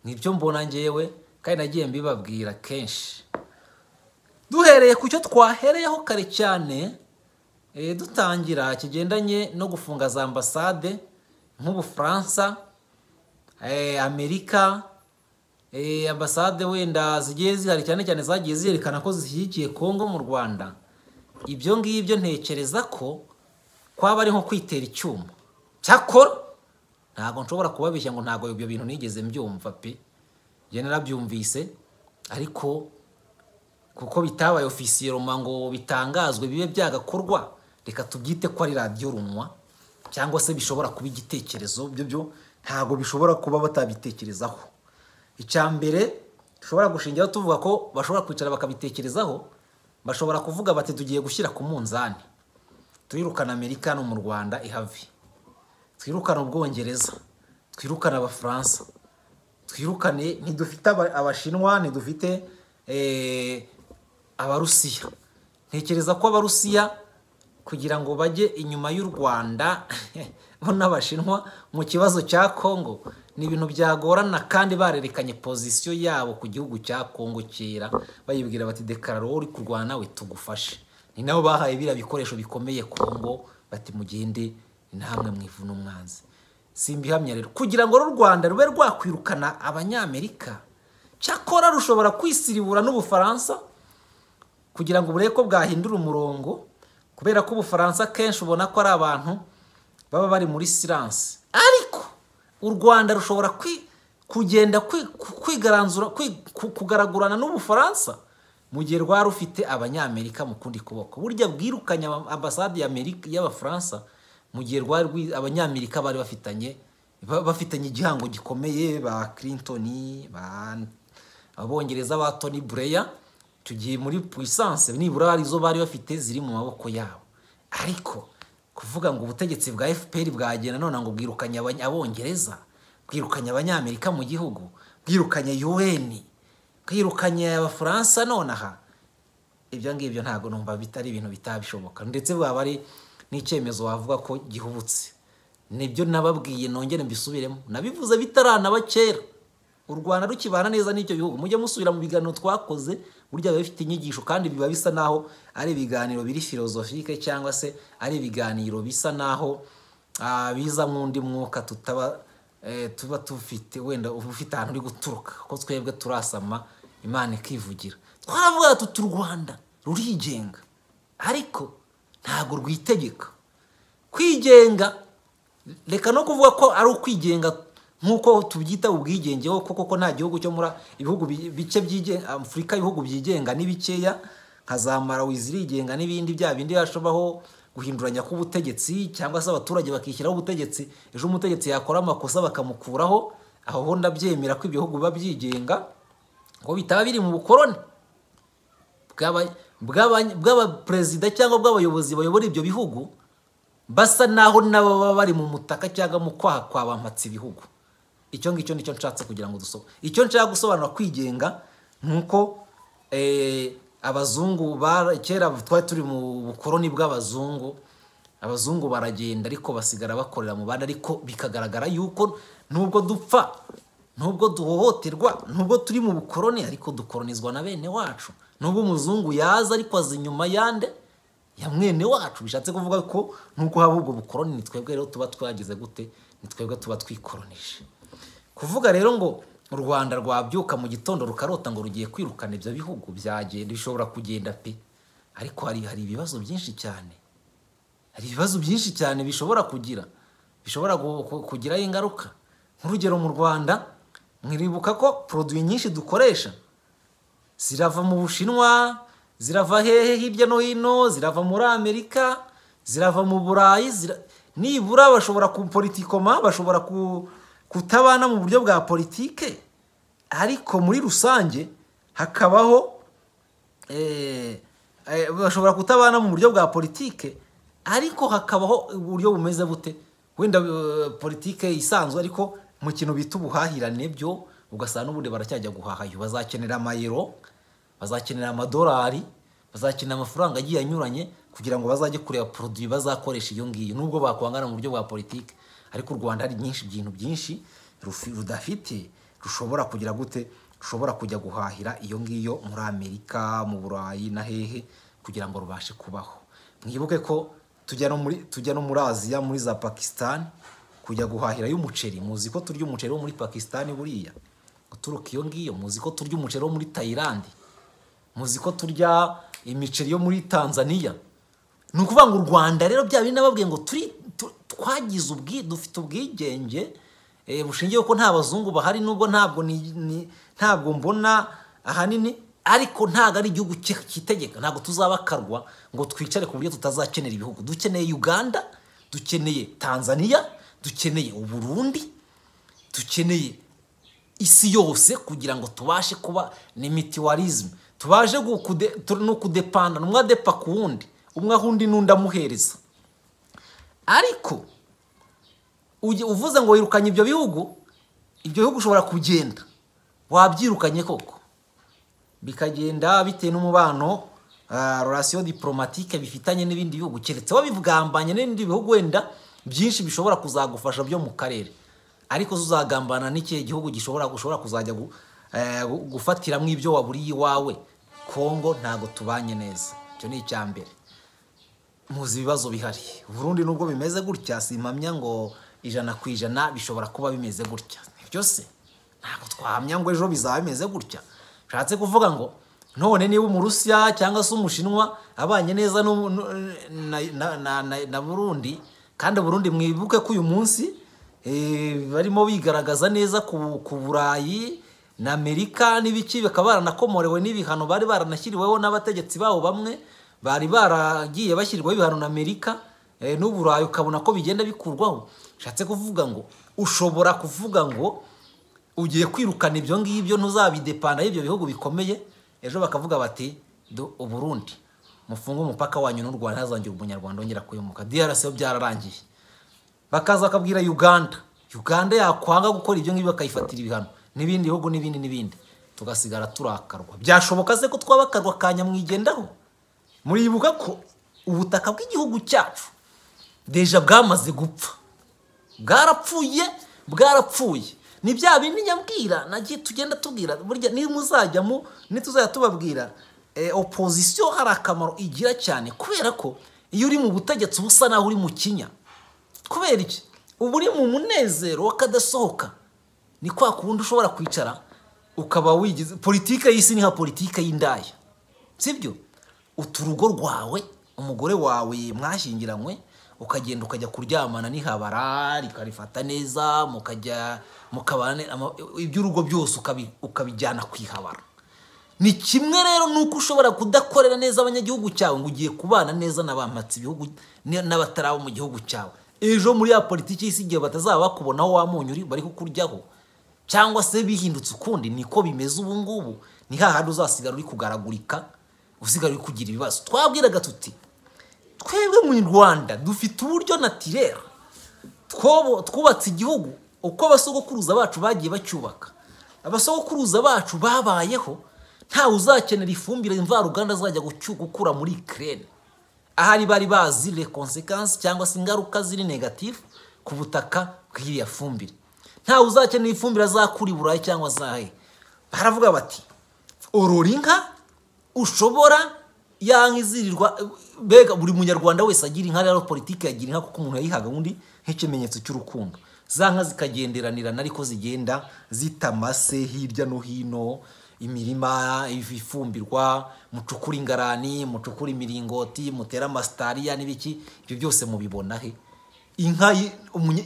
nibyo mbona ngewe kandi nagiye mbibabwira kenshi duhereye ku cyo twahereyeho kare cyane eh, dutangira kigendanye no gufunga za ambasade nk'ubufaransa eh, amerika eh, ambasade wenda zigiye zihari cyane cyane zagiye ziyerekana ko zishyigikiye kongo mu rwanda ibyo ngibyo ntekereza ko kwaba ari nko kwitera icyuma cyakora ntabwo nshobora kubabeshya ngo ntabwo ibyo bintu nigeze mbyumva pe njye narabyumvise ariko kuko bitabaye ofisiye roma ngo bitangazwe bibe byagakorwa reka tubyite ko ari radiyo runwa cyangwa se bishobora kuba igitekerezo byo byo ntabwo bishobora kuba batabitekerezaho icya mbere dushobora gushingiraho tuvuga ko bashobora kwicara bakabitekerezaho bashobora kuvuga bati tugiye gushyira ku munzani twirukana amerika hano mu rwanda ihave twirukane ubwongereza twirukane abafaransa twirukane ntidufite aba- abashinwa ntidufite eh, abarusiya ntekereza ko abarusiya kugira ngo bajye inyuma y'u rwanda bo n'abashinwa mu kibazo cya kongo ni ibintu byagorana kandi barerekanye pozisiyo yabo ku gihugu cya kongo kera bayibwira bati dekararo wowe uri kurwana we tugufashe ni nabo bahaye biriya bikoresho bikomeye kongo bati mugende namwe mwivuna umwanzi simbihamya rero kugira ngo uru rwanda rube rwakwirukana abanyamerika cyakora rushobora kwisiribura n'ubufaransa kugira ngo burebe ko bwahindura umurongo kubera ko ubufaransa kenshi ubona ko ari abantu baba bari muri siransi ariko u rwanda rushobora kwi- kugenda kwi- ku- kwigaranzura kwi- ku- kugaragurana n'ubufaransa mu gihe rwari rufite abanyamerika mu kundi kuboko burya bwirukanye aba- ambasade y'Amerika- y'abafaransa mu gihe rwari rwi- abanyamerika bari bafitanye ba- bafitanye igihango gikomeye ba clinton ba abongereza ba Tony Blair icyo gihe muri puissance nibura hari izo bari bafite ziri mu maboko yabo ariko kuvuga ngo ubutegetsi bwa FPR bwagenda none ngo bwirukanye abanya- abongereza bwirukanye abanyamerika mu gihugu bwirukanye UN bwirukanye abafaransa nonaha ibyo ngibyo ntabwo numva bitari ibintu bitabishoboka ndetse bwaba ari n'icyemezo wavuga ko gihubutse nibyo nababwiye nongere mbisubiremo nabivuze bitaranaba kera u rwanda rukibana neza n'icyo gihugu mujye musubira mu biganiro twakoze burya biba bifite inyigisho kandi biba bisa naho ari ibiganiro biri filozofike cyangwa se ari ibiganiro bisa naho ah, biza nk'undi mwuka tutaba eh, tuba tufite wenda uba ufite ahantu uri guturuka ko twebwe turasama imana ikivugira twaravuga tuti u rwanda rurigenga ariko ntabwo rwitegeka kwigenga reka no kuvuga ko ari ukwigenga nk'uko tubyita ubwigenge koko koko nta gihugu cyo muri ibihugu bi- bike byigenga afurika ibihugu byigenga ni bikeya nka za marawi zirigenga n'ibindi bya bindi hashobaho guhinduranya k'ubutegetsi cyangwa se abaturage bakishyiraho ubutegetsi ejo umutegetsi yakora amakosa bakamukuraho aho ho ndabyemera ko ibihugu biba byigenga ngo bitaba biri mu bukoroni bw'aba- bw'aba- bw'abaperezida cyangwa bw'abayobozi bayobora ibyo bihugu basa naho nabo baba bari mu mutaka cyangwa mu kwaha kwa bampatse ibihugu icyo ngicyo nicyo nshatse kugira ngo dusobe icyo nshaka gusobanura kwigenga ni uko eh, abazungu bara- kera twari turi mu bukoroni bw'abazungu abazungu baragenda ariko basigara bakorera mu bandi ariko bikagaragara yuko nubwo dupfa nubwo duhohoterwa nubwo turi mu bukoroni ariko dukoronizwa na bene wacu nubwo umuzungu yaza ariko aza inyuma yande ya mwene wacu bishatse kuvuga ko nubwo haba ubwo bukoroni ni twebwe rero tuba twagize gute ni twebwe tuba twikoronije kuvuga rero ngo u rwanda rwabyuka mu gitondo rukarota ngo rugiye kwirukana ibyo bihugu byagenda bishobora kugenda pe ariko hari hari ibibazo byinshi cyane hari ibibazo byinshi cyane bishobora kugira bishobora gu- ku- kugiraho ingaruka nk'urugero mu rwanda mwiribuka ko poroduwi nyinshi dukoresha zirava mu bushinwa zirava hehe hirya no hino zirava muri amerika zirava mu burayi zira- nibura bashobora kupolitikoma bashobora ku- kutabana mu buryo bwa politike ariko muri rusange hakabaho eh, eh, bashobora kutabana mu buryo bwa politike ariko hakabaho uburyo bumeze bute wenda eh, politike isanzwe ariko mu kintu bita ubuhahirane byo ugasanga n'ubundi baracyajya guhahayo bazakenera amayero bazakenera amadolari bazakenera amafaranga agiye anyuranye kugira ngo bazajye kureba poroduwi bazakoresha iyo ngiyo nubwo bakwangana mu buryo bwa politike ariko u rwanda hari byinshi ibintu byinshi rufi- rudafite rushobora kugira gute rushobora kujya guhahira iyo ngiyo muri amerika mu burayi na hehe kugira ngo rubashe kubaho mwibuke ko tujya no muri tujya no muri aziya muri za pakisitani kujya guhahirayo umuceri muzi ko turya umuceri wo muri pakisitani buriya uturuka iyo ngiyo muzi ko turya umuceri wo muri tayilandi muzi ko turya imiceri yo muri tanzania ni ukuvuga ngo u rwanda rero bya bindi nababwiye ngo turi tu- twagize ubwi dufite ubwigenge eh, bushingiye ko nta bazungu bahari nubwo ntabwo ni- ni- ntabwo mbona ahanini ariko ntabwo ari igihugu ki- kitegeka ntabwo tuzabakarwa ngo twicare ku buryo tutazakenera ibihugu dukeneye uganda dukeneye tanzania dukeneye uburundi dukeneye isi yose kugira ngo tubashe kuba ni mitiwarizme tubashe gukude- tu- no kudepanda umwe adepa ku wundi umwe aha undi n'undi amuhereza ariko ujye uvuze ngo wirukanye ibyo bihugu ibyo bihugu ushobora kugenda wabyirukanye koko bikagenda bitewe n'umubano rorasiyo diporomatike bifitanye n'ibindi bihugu keretse wabivugambanye n'ibindi bihugu wenda byinshi bishobora kuzagufasha byo mu karere ariko uzagambana n'ikihe gihugu gishobora ushobora kuzajya gufatiramo ibyo waburiye iwawe kongo ntabwo tubanye neza icyo ni icya mbere muzi ibibazo bihari Burundi nubwo bimeze gutya simpamya ngo ijana ku ijana bishobora kuba bimeze gutya byose ntabwo twahamya ngo ejo bizaba bimeze gutya bishatse kuvuga ngo none niba umurusiya cyangwa se umushinwa abanye neza na burundi kandi burundi mwibuke ko uyu munsi barimo bigaragaza neza ku burayi na amerika n'ibiki bakaba baranakomorewe n'ibihano bari baranashyiriweho n'abategetsi babo bamwe bari baragiye bashyirwaho ibihano na amerika n'uburayi ukabona ko bigenda bikurwaho bishatse kuvuga ngo ushobora kuvuga ngo ugiye kwirukana ibyo ngibyo ntuzabidepanda y'ibyo bihugu bikomeye ejo bakavuga bati uburundi mufunge umupaka wanyu n'u rwanda hazongera umunyarwanda wongera kuyomoka DRC yo byararangiye bakaza bakabwira uganda uganda yakwanga gukora ibyo ngibyo bakayifatira ibihano n'ibindi bihugu n'ibindi n'ibindi tugasigara turakarwa byashoboka se ko twabakarwa akanya mwigendaho muribuka ko ubutaka bw'igihugu cyacu deja bwamaze gupfa bwarapfuye bwarapfuye ni bya bindi nyabwira nagiye tugenda tubwira burya muzajyamo nituzajya tubabwira opozisiyo hari akamaro igira cyane kubera ko iyo uri mu butegetsi uba usa naho uri mu kinya kubera iki uba uri mu munezero w'akadasohoka ni kwa kundi ushobora kwicara ukaba wigize politike y'isi ni nka politike y'indaya sibyo uturugo rwawe umugore wawe mwashyingiranywe ukagenda ukajya kuryamana n'ihabara rikarifata neza mukajya mukabana iby'urugo byose ukabijyana ku ihabara ni kimwe rero nuko ushobora kudakorera neza abanyagihugu cyawe ngo ugiye kubana neza n'abamatsi ibihugu n'abataraba mu gihugu cyawe ejo muri ya politiki y'isi igihe batazaba bakubonaho wa munyu uri bari kukuryaho cyangwa se bihindutse ukundi niko bimeze ubu ngubu ni hahandi uzasigara uri kugaragurika usigara uri kugira ibibazo twabwiraga tuti twebwe mu rwanda dufite uburyo natirere twubatse igihugu uko abasogokuruza bacu bagiye bacyubaka abasogokuruza bacu babayeho ntawe uzakenera ifumbire imvaruganda azajya gukura muri ikirere ahari bari bazi rekonsekansi cyangwa se ingaruka ziri negatifu ku butaka bw'iriya fumbire ntawe uzakenera ifumbire azakura i burayi cyangwa azahe baravuga bati orora inka ushobora yanka izirirwa mbega buri munyarwanda wese agira inka rero politiki yagira inka kuko umuntu yayihaga undi nk'ikimenyetso cy'urukundo za nka zikagenderanirana ariko zigenda zitamase hirya no hino imirima ifumbirwa mucukura ingarani mucukura imiringoti mutera amasitariya n'ibiki ibyo byose mubibona he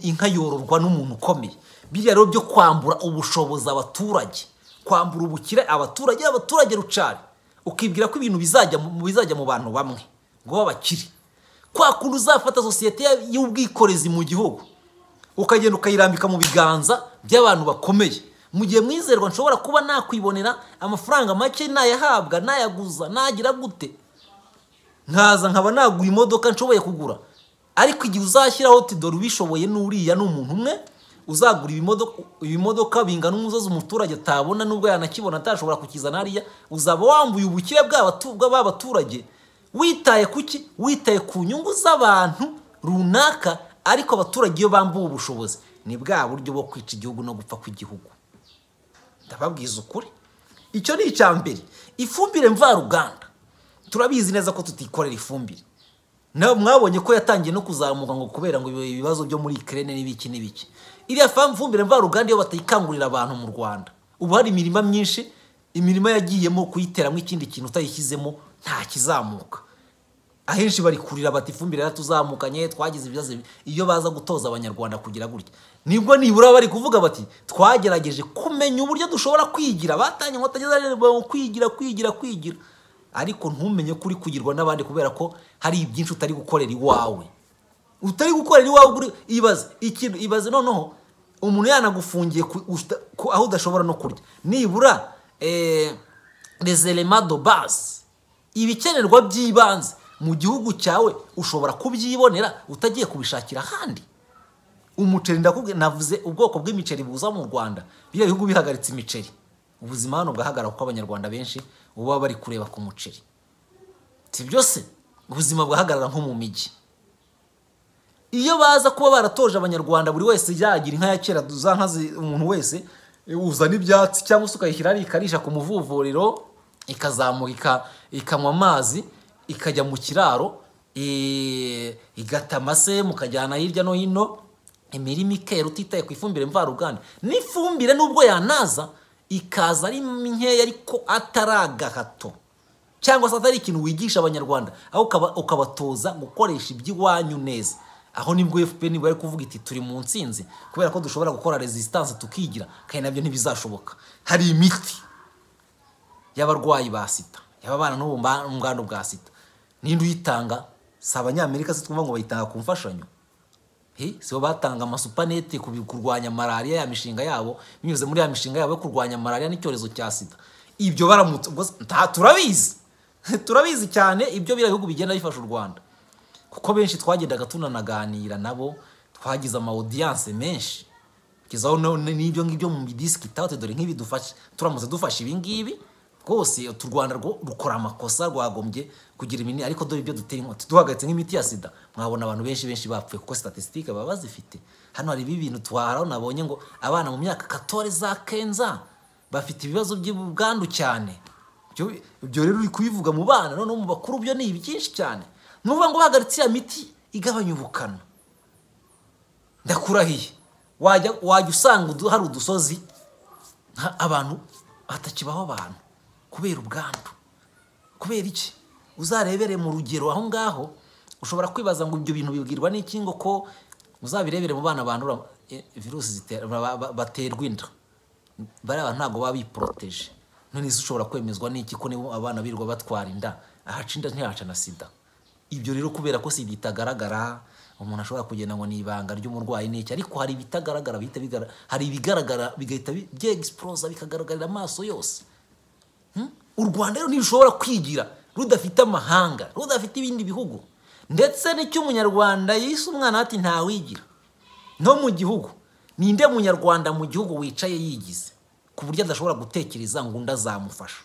inka yororwa n'umuntu ukomeye biriya rero byo kwambura ubushobozi abaturage kwambura ubukire abaturage abaturage rucari ukibwira ko ibintu bizajya mu bantu bamwe ngo babakire kwa kundi uzafata sosiyete y'ubwikorezi mu gihugu ukagenda ukayirambika mu biganza by'abantu bakomeye mu gihe mwizerwa nshobora kuba nakwibonera amafaranga make nayahabwa nayaguza nagira gute nkaza nkaba nagura imodoka nshoboye kugura ariko igihe uzashyiraho tidoro ubishoboye n'uriya ni umuntu umwe uzagura ibimodoka bingana umusozi umuturage atabona nubwo yanakibona atashobora kukizana hariya uzaba wambuye ubukire bw'abaturage witaye kuki witaye ku nyungu z'abantu runaka ariko abaturage iyo bambuwe ubushobozi ni bwa buryo bwo kwica igihugu no gupfa kw'igihugu ndababwiza ukuri icyo ni icya mbere ifumbire mvaruganda turabizi neza ko tutikorera ifumbire mwabonye ko yatangiye no kuzamuka ngo kubera ngo ibibazo byo muri ikirere n'ibiki n'ibiki iriya fumbire mvaruganda iyo batayikangurira abantu mu rwanda ubu hari imirima myinshi imirima yagiyemo kuyiteramo ikindi kintu utayishyizemo nta kizamuka ahenshi barikurira bati ifumbire yaratuzamukanye twagize ibibazo iyo baza gutoza abanyarwanda kugira gutya nibwo nibura bari kuvuga bati twagerageje kumenya uburyo dushobora kwigira batanye ngo batageza kwigira kwigira kwigira ariko ntumenye ko uri kugirwa n'abandi kubera ko hari ibyinshi utari gukorera iwawe utari gukorera iwawe ibaze ikintu ibaze noneho umuntu yanagufungiye aho udashobora no kurya nibura rezerema do baze ibikenerwa by'ibanze mu gihugu cyawe ushobora kubyibonera utagiye kubishakira ahandi umuceri ndakubwira navuze ubwoko bw'imiceri buza mu rwanda biriya bihugu bihagaritse imiceri ubuzima hano bwahagarara kuko abanyarwanda benshi ubu baba bari kureba ku muceri si byose ubuzima bwahagarara nko mu mijyi iyo baza kuba baratoje abanyarwanda buri wese yagira inka ya kera za nka zi- umuntu wese uzana ibyatsi cyangwa se ukayishyira hariya ikarisha ku muvuvuriro ikazamuka ika- ikanywa amazi ikajya mu kiraro eh, igata amase mukajyana hirya no hino imirima ikera utitaye ku ifumbire mvaruganda n'ifumbire nubwo yanaza ikaza ari nkeya ariko atari agahato cyangwa se atari ikintu wigisha abanyarwanda aho ukaba- ukabatoza gukoresha iby'iwanyu neza aho nibwo fpr bari kuvuga iti turi mu nsinzi kubera ko dushobora gukora resistance tukigira kandi nabyo ntibizashoboka hari imiti y'abarwayi ba sida y'ababana n'ubu mba- ubwandu bwa sida ninde uyitanga si abanyamerika se twumva ngo bayitanga ku mfashanyo He, si bo batanga amasupanete ku bi- kurwanya malariya ya mishinga yabo binyuze muri ya mishinga yabo yo kurwanya malariya n'icyorezo cya sida ibyo baramutse ubwo se- nta turabizi turabizi cyane ibyo biriya bihugu bigenda bifasha u rwanda kuko benshi twagendaga tunanaganira nabo twagize ama audience menshi kugeza aho no- n'ibyo ngibyo mu bidisikitaho dore nk'ibi dufashe turamutse dufashe ibi ngibi rwose utu rwanda rwo rukora amakosa rwagombye kugira ibintu ariko dore ibyo dutera inkota duhagaritse nk'imiti ya sida mwabona abantu benshi benshi bapfuye kuko statisitike baba bazifite hano hari ibintu twaharaho nabonye ngo abana mu myaka katore za kenza bafite ibibazo by'ubwandu cyane Ibyo- ibyo rero uri kubivuga mu bana noneho mu bakuru byo ni byinshi cyane ni ukuvuga ngo bahagaritse iriya miti igabanya ubukana ndakurahiye wajya wajya usanga udu- hari udusozi nta- abantu hatakibaho abantu kubera ubwandu kubera iki uzarebere mu rugero aho ngaho ushobora kwibaza ngo ibyo bintu bibwirwa n'iki ngo ko uzabirebere mu bana bandura eh, virusi zitera- ba- ba- baterwa inda bariya bantu ntabwo baba biporoteje none se ushobora kwemezwa n'iki ko nibo abana birirwa batwara inda ahaca inda ntihaca na sida ibyo rero kubera ko sida itagaragara umuntu ashobora kugenda ngo ni ibanga ry'umurwayi n'iki ariko hari ibitagaragara bihita bigara hari ibigaragara bigahita bi- byegisiporoza bikagaragarira amaso yose u rwanda rero ntirushobora kwigira rudafite amahanga rudafite ibindi bihugu ndetse n'icyo umunyarwanda yise umwana ati ntawigira no mu gihugu ninde munyarwanda mu gihugu wicaye yigize ku buryo adashobora gutekereza ngo undi azamufasha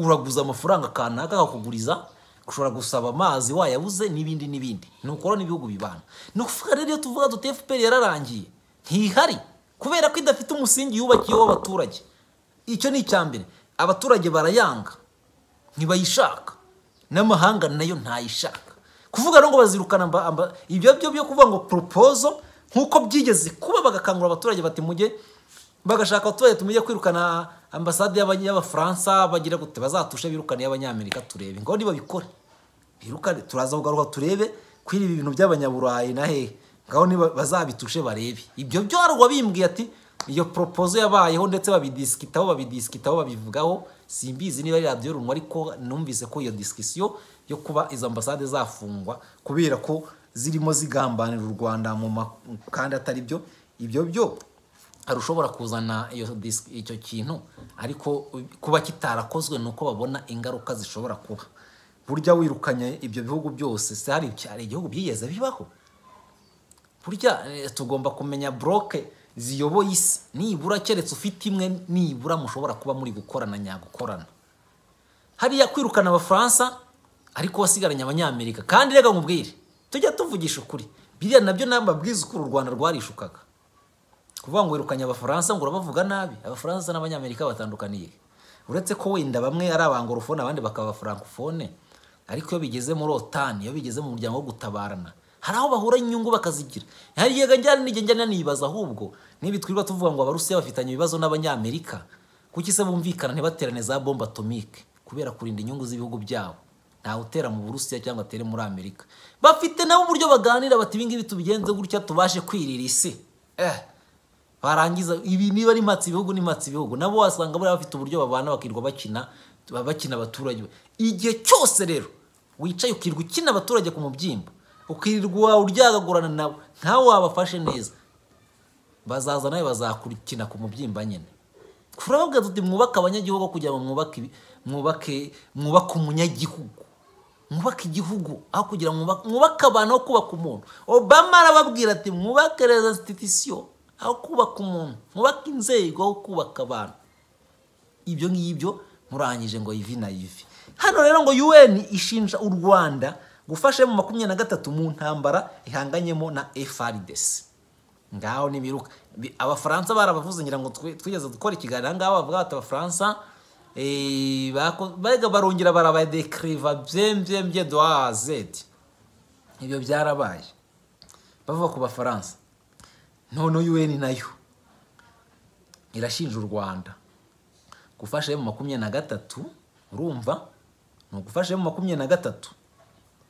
uraguza amafaranga kanaka akakuguriza ushobora gusaba amazi wayabuze n'ibindi n'ibindi ni ukora n'ibihugu bibana ni ukuvuga rero iyo tuvuga duti fpr yararangiye ntihari kubera ko idafite umusingi yubakiyeho abaturage icyo ni icya mbere abaturage barayanga ntibayishaka n'amahanga nayo ntayishaka kuvuga rero ngo bazirukana mba, mba, ibyo byo byo kuvuga ngo propozo nk'uko byigeze kuba bagakangurira abaturage bati mujye bagashaka abaturage tumujye kwirukana ambasade y'Abanya- y'abafaransa bagira gute bazatushe birukane y'abanyamerika turebe ngo nibabikore birukane turaza kugaruka turebe kwiri ibi bintu by'abanyaburayi na hehe ngaho niba bazabitushe barebe ibyo byo hari uwabimbwiye ati iyo propozo yabayeho ndetse babidisikitaho babidisikitaho babivugaho simbizi niba ari radiyo runwa ariko numvise ko iyo disikisiyo yo kuba izo ambasade zafungwa kubera ko zirimo zigambanira u rwanda mu ma- kandi atari byo ibyo byo hari ushobora kuzana iyo disiki icyo kintu ariko kuba kitarakozwe ni uko babona ingaruka zishobora kuba burya wirukanye ibyo bihugu byose se hari hari igihugu byigeze bibaho burya eh, tugomba kumenya buroke ziyoboye isi nibura keretse ufite imwe nibura mushobora kuba muri gukorana nyagukorana hariya kwirukana abafaransa ariko wasigaranye abanyamerika kandi reka nkubwire tujya tuvugisha ukuri biriya nabyo ni amabwiriza uko uru rwanda rwarishukaga kuvuga ngo wirukanye abafaransa ngo urabavuga nabi abafaransa n'abanyamerika batandukaniye uretse ko wenda bamwe ari abangorofone abandi bakaba abafrankofone ariko iyo bigeze muri otani iyo bigeze mu muryango wo gutabarana hari aho bahura inyungu bakazigira hari igihe njyana n'igihe njyana nibaza ahubwo nibi twirirwa tuvuga ngo abarusiya bafitanye ibibazo n'abanyamerika kuki se bumvikana ntibaterane za bombe atomike kubera kurinda inyungu z'ibihugu byabo ntawe utera mu burusiya cyangwa atere muri amerika bafite nabo uburyo baganira bati ibingibi tubigenze gutya tubashe kwirira isi eh barangiza ibi niba ari matsi ibihugu ni matsi ibihugu nabo wasanga bari bafite uburyo babana bakirirwa bakina baba bakina abaturage igihe cyose rero wicaye ukirirwa ukina abaturage ku mubyimba ukirirwa uryagagurana nabo ntawe wabafashe neza bazaza nawe bazakukina ku mubyimba nyine turababwira tuti mwubake abanyagihugu kugira ngo mwubake ibi- mwubake mwubake umunyagihugu mwubake igihugu aho kugira ngo mwubake- mwubake abantu aho kubaka umuntu obama arababwira ati mwubake rezasititisiyo aho kubaka umuntu mwubake inzego aho kubaka abantu ibyo ngibyo murangije ngo ivi na ivi hano rero ngo UN ishinja u Rwanda gufasha mu makumyabiri na gatatu mu ntambara ihanganyemo na FARDC ngaho nibiruka Bi- abafaransa barabavuze ngira ngo twe- twigeze gukora ikiganiro ngaho bavuga bati abafaransa eh, bako- barega barongera barabadekriva byembyembye doa zeti ibyo byarabaye bavuga ku bafaransa none UN nayo irashinja u Rwanda gufasha emu makumyabiri na gatatu urumva ni ugufasha emu makumyabiri na gatatu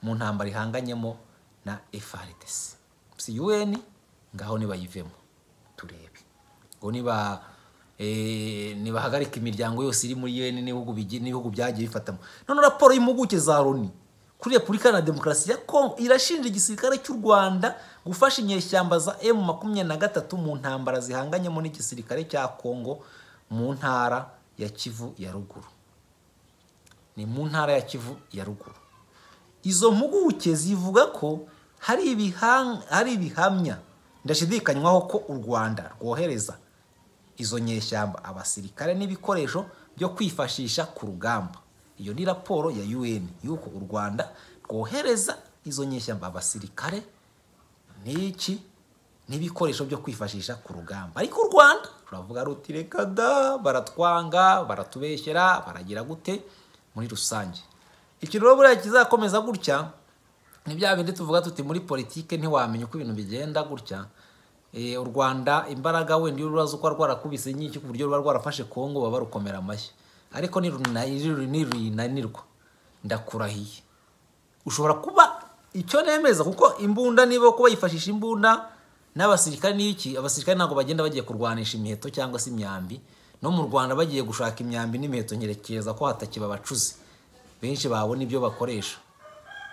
mu ntambara ihanganyemo na FARDC si UN ngaho nibayivemo turebe ngo niba eh, nibahagarika imiryango yose iri muri UN n'ibihugu bigi- n'ibihugu byagiye bifatamo none raporo y'impuguke za Loni kuri Repubulika na Demokarasi ya Kongo irashinja igisirikare cy'u Rwanda gufasha inyeshyamba za M makumyabiri na gatatu mu ntambara zihanganyemo n'igisirikare cya Kongo mu ntara ya Kivu ya ruguru ni mu ntara ya Kivu ya ruguru izo mpuguke zivuga ko hari ibihan- hari ibihamya ndashidikanywaho ko u rwanda rwohereza izo nyeshyamba abasirikare n'ibikoresho byo kwifashisha ku rugamba iyo ni raporo ya UN y'uko u rwanda rwohereza izo nyeshyamba abasirikare n'iki n'ibikoresho byo kwifashisha ku rugamba ariko u rwanda ruravuga ruti reka da baratwanga baratubeshyera baragira gute muri rusange iki rero buriya kizakomeza gutya ni bya bindi tuvuga tuti muri politike ntiwamenya uko ibintu bigenda gutya Eh, u rwanda imbaraga wenda iyo ruraza uko rwarakubise nyinshi ku buryo ruba rwarafashe kongo baba rukomera amashyi ariko nirunanirwa ndakurahiye ushobora kuba icyo nemeza kuko imbunda niba kuba yifashisha imbunda n'abasirikare n'iki abasirikare ntabwo bagenda bagiye kurwanisha imiheto cyangwa se imyambi no mu rwanda bagiye gushaka imyambi n'imiheto nkerekeza ko hatakiba abacuzi benshi babona ibyo bakoresha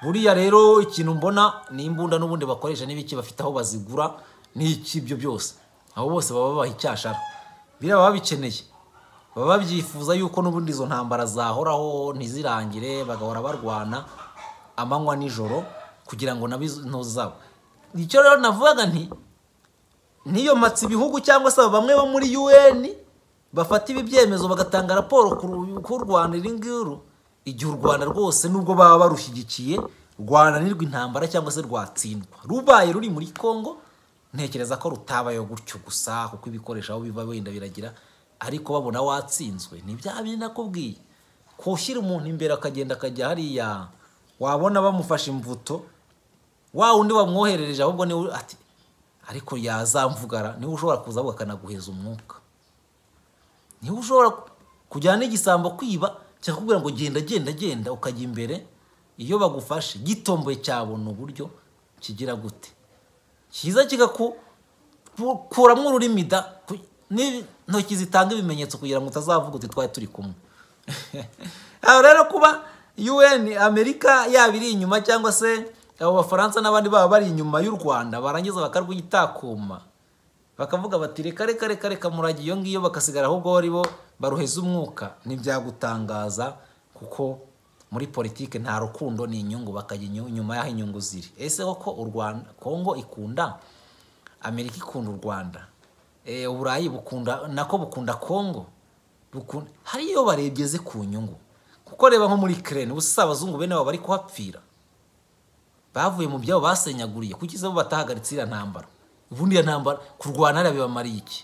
buriya rero ikintu mbona ni imbunda n'ubundi bakoresha n'ibiki bafite aho bazigura n'iki ibyo byose abo bose baba babaha icyashara biriya baba bikeneye baba babyifuza yuko n'ubundi izo ntambara zahoraho ntizirangire bagahora barwana amanywa nijoro kugira ngo nabo izo ntozi zabo icyo rero navugaga nti niyomatse ibihugu cyangwa se bamwe bo muri UN bafata ibi byemezo bagatanga raporo ku ru- ku Rwanda iri ngiri igihe u Rwanda rwose nubwo baba barushyigikiye rwananirwa intambara cyangwa se rwatsindwa rubaye ruri muri Congo ntekereza ko rutabayo gutyo gusa kuko ibikoresho aho biva wenda biragira ariko babona watsinzwe ni bya bindi nakubwiye kushyira umuntu imbere akagenda akajya hariya wabona bamufashe imbuto wa undi wamwoherereje ahubwo niwe ati ariko yazamvugara niwe ushobora kuza ahubwo akanaguheza umwuka niwe ushobora kujyana n'igisambo kwiba cyakubwira ngo genda genda genda ukajya imbere iyo bagufashe gitomboye cyabona uburyo kigira gute cyiza kigakuramwo ururimi da ku- ni- intoki zitanga ibimenyetso kugira ngo utazavuga uti twari turi kumwe aho rero kuba UN Amerika yaba iri inyuma cyangwa se abo bafaransa n'abandi baba bari inyuma y'u Rwanda barangiza bakarwitakuma bakavuga bati reka reka reka reka murage iyo ngiyo bakasigara ahubwo ari bo baruheza umwuka ntibyagutangaza kuko muri politike nta rukundo ni inyungu bakajya inyu- inyuma y'aho inyungu ziri ese koko u Rwanda Kongo ikunda Amerika ikunda u Rwanda Eh, Uburayi bukunda nako bukunda Kongo Bukunda- hari iyo barebye ku nyungu kuko reba nko muri Ukraine ubu si abazungu bene baba bari kuhapfira bavuye mu byabo basenyaguriye kuki se bo batahagaritse iriya ntambara ubundi iyo ntambara kurwana hariya bibamariye iki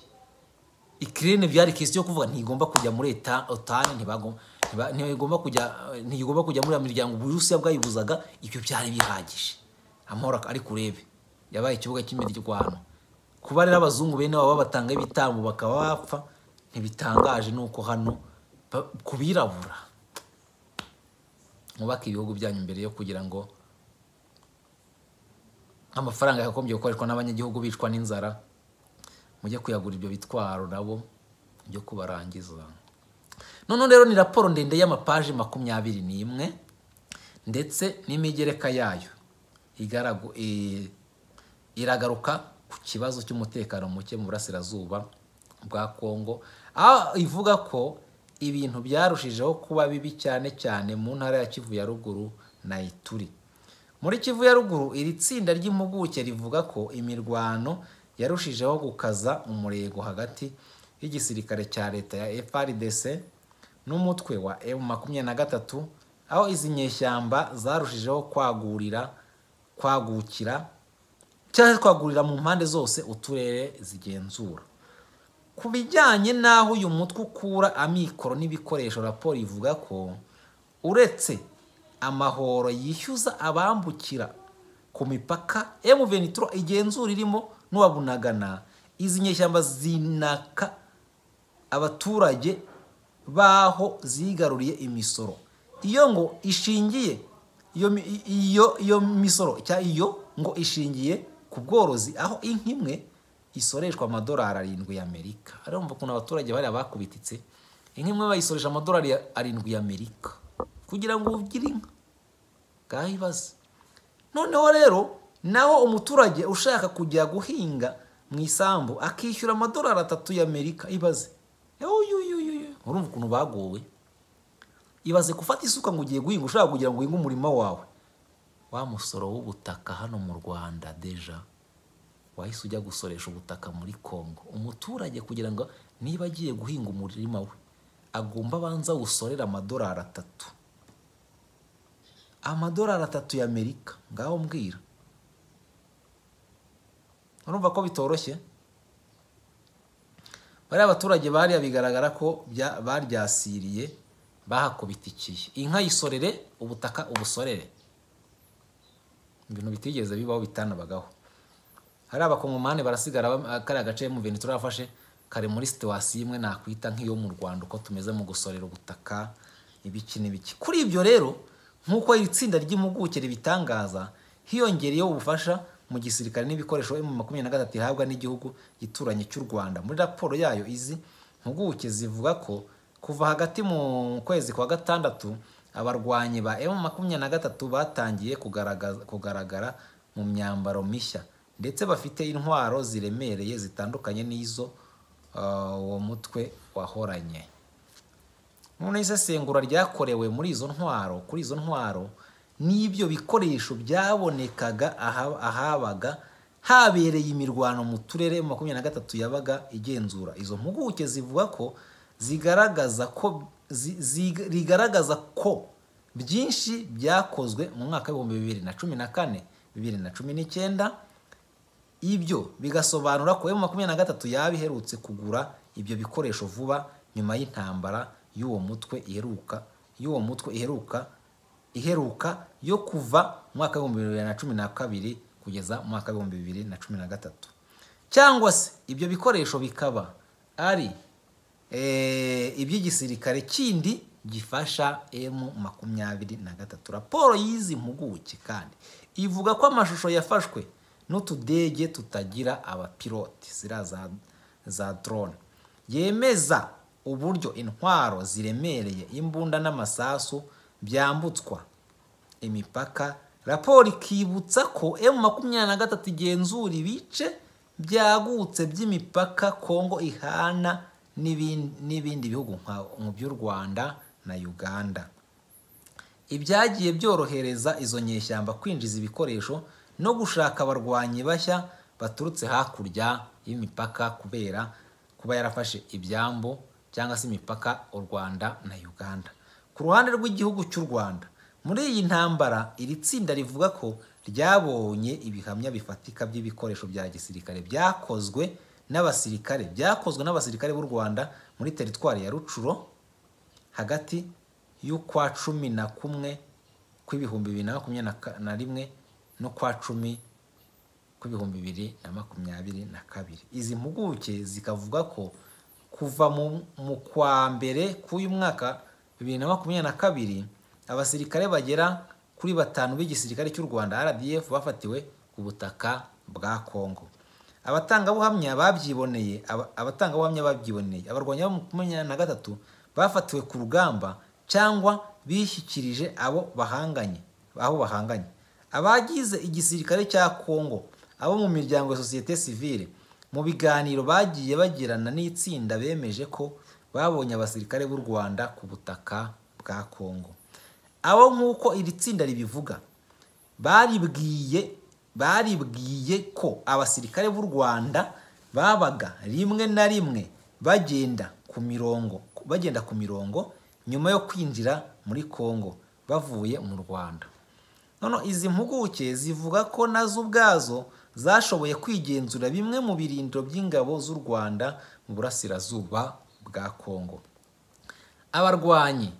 ikirere byari kesi yo kuvuga ntigomba kujya muri eta otani ntibagomba ntiba- ntigomba kujya ntigomba kujya muri ya miryango uburusiya bwayibuzaga ibyo byari bihagije amahoro ak- ariko urebe yabaye ikibuga cy'imirwano kuba rero abazungu bene baba batanga ibitambo bakaba bapfa ntibitangaje nuko hano ba- ku birabura mwubake ibihugu byanyu mbere yo kugira ngo amafaranga yagombye gukoreshwa n'abanyagihugu bicwa n'inzara mujye kuyagura ibyo bitwaro nabo byo kubarangiza noneho rero ni raporo ndende y'amapaji makumyabiri n'imwe ndetse n'imigereka yayo igaragu i- iragaruka ku kibazo cy'umutekano muke mu burasirazuba bwa kongo aho ivuga ko ibintu byarushijeho kuba bibi cyane cyane mu ntara ya kivu ya ruguru nayituri muri kivu ya ruguru iri tsinda ry'impuguke rivuga ko imirwano yarushijeho gukaza umurego hagati y'igisirikare cya leta ya FRDC n'umutwe wa M makumyabiri na gatatu aho izi nyeshyamba zarushijeho kwagurira kwagukira cyangwa se kwagurira mu mpande zose uturere zigenzura ku bijyanye n'aho uyu mutwe ukura amikoro n'ibikoresho raporo ivuga ko uretse amahoro yishyuza abambukira ku mipaka emuventuro igenzura irimo n'uwabunagana izi nyeshyamba zinaka abaturage baho zigaruriye imisoro iyo ngo ishingiye iyo mi- i- iyo iyo misoro cyangwa iyo ngo ishingiye ku bworozi aho inka imwe isoreshwa amadolari arindwi y'amerika urumva ukuntu abaturage bariya bakubititse inka imwe bayisoresha amadolari ya- arindwi y'amerika kugira ngo ugire inka bwayibaze noneho rero naho umuturage ushaka kujya guhinga mu isambu akishyura amadolari atatu y'amerika ibaze uyuyuyuyu urumva ukuntu bagowe ibaze gufata isuka ngo ugiye guhinga ushaka kugira ngo uhinge umurima wawe wa musoro w'ubutaka hano mu rwanda deja wahise ujya gusoresha ubutaka muri kongo umuturage kugira ngo niba agiye guhinga umurima we agomba abanza awusorere amadolari atatu amadolari atatu y'amerika ngaho mbwira urumva ko bitoroshye bariya baturage bariya bigaragara ko bya- baryasiriye bahakubitikiye inka yisorere ubutaka ubusorere ibintu bitigeze bibaho bitanabagaho hari abakongomani barasigara bam- kariya gace mu bintu turafashe kari muri situwasiyo imwe nakwita nk'iyo mu rwanda uko tumeze mu gusorera ubutaka ibiki n'ibiki kuri ibyo rero nk'uko iri tsinda ry'impuguke ribitangaza hiyongereyeho ubufasha mu gisirikare n'ibikoresho mu makumyabiri na gatatu ihabwa n'igihugu gituranye cy'u rwanda muri raporo yayo izi mpuguke zivuga ko kuva hagati mu kwezi kwa gatandatu abarwanyi ba emu makumyabiri na gatatu batangiye kugaragaza- kugaragara mu myambaro mishya ndetse bafite intwaro ziremereye zitandukanye n'izo ah, uwo mutwe wahoranye noneho isesengura ryakorewe muri izo ntwaro kuri izo ntwaro n'ibyo bikoresho byabonekaga aha- ahabaga habereye imirwano mu turere makumyabiri na gatatu yabaga igenzura izo mpuguke zivuga ko zigaragaza ko zi- zi- rigaragaza ko byinshi byakozwe mu mwaka w'ibihumbi bibiri na cumi na kane bibiri na cumi n'icyenda ibyo bigasobanura ko emu makumyabiri na gatatu yaba iherutse kugura ibyo bikoresho vuba nyuma y'intambara y'uwo mutwe iheruka y'uwo mutwe iheruka iheruka yo kuva mu mwaka w'ibihumbi bibiri na cumi na kabiri kugeza mu mwaka w'ibihumbi bibiri na cumi na gatatu cyangwa se ibyo bikoresho bikaba ari eh, iby'igisirikare kindi gifasha emu makumyabiri na gatatu raporo y'izi mpuguke kandi ivuga ko amashusho yafashwe n'utudege tutagira abapilote ziriya za, za drone yemeza uburyo intwaro ziremereye imbunda n'amasasu byambutswa imipaka raporo ikibutsa ko emu makumyabiri na gatatu igenzura ibice byagutse by'imipaka kongo ihana n'ibin- n'ibindi bihugu nka- mu by'u rwanda na uganda ibyagiye byorohereza izo nyeshyamba kwinjiza ibikoresho no gushaka abarwanyi bashya baturutse hakurya y'imipaka kubera kuba yarafashe ibyambo cyangwa se imipaka u rwanda na uganda ku ruhande rw'igihugu cy'u rwanda muri iyi ntambara iri tsinda rivuga ko ryabonye ibihamya bifatika by'ibikoresho bya gisirikare byakozwe n'abasirikare byakozwe n'abasirikare b'u rwanda muri teritwari ya rucuro hagati y'ukwa cumi na kumwe kw'ibihumbi bibiri na makumyabiri na ka- na rimwe n'ukwa cumi kw'ibihumbi bibiri na makumyabiri na kabiri izi mpuguke zikavuga ko kuva mu, mu kwa mbere k'uyu mwaka bibiri na makumyabiri na kabiri abasirikare bagera kuri batanu b'igisirikare cy'u rwanda rdf bafatiwe ku butaka bwa kongo abatangabuhamya babyiboneye aba- abatangabuhamya babyiboneye abarwanyi bo makumyabiri na gatatu bafatiwe ku rugamba cyangwa bishyikirije abo bahanganye aho bahanganye abagize igisirikare cya kongo abo mu miryango ya sosiyete sivile mu biganiro bagiye bagirana n'itsinda bemeje ko babonye abasirikare b'u rwanda ku butaka bwa kongo abo nk'uko iri tsinda ribivuga baribwiye baribwiye ko abasirikare b'u rwanda babaga rimwe na rimwe bagenda ku mirongo bagenda ku mirongo nyuma yo kwinjira muri congo bavuye mu rwanda noneho izi mpuguke zivuga ko nazo ubwazo zashoboye kwigenzura bimwe mu birindiro by'ingabo z'u rwanda mu burasirazuba bwa congo abarwanyi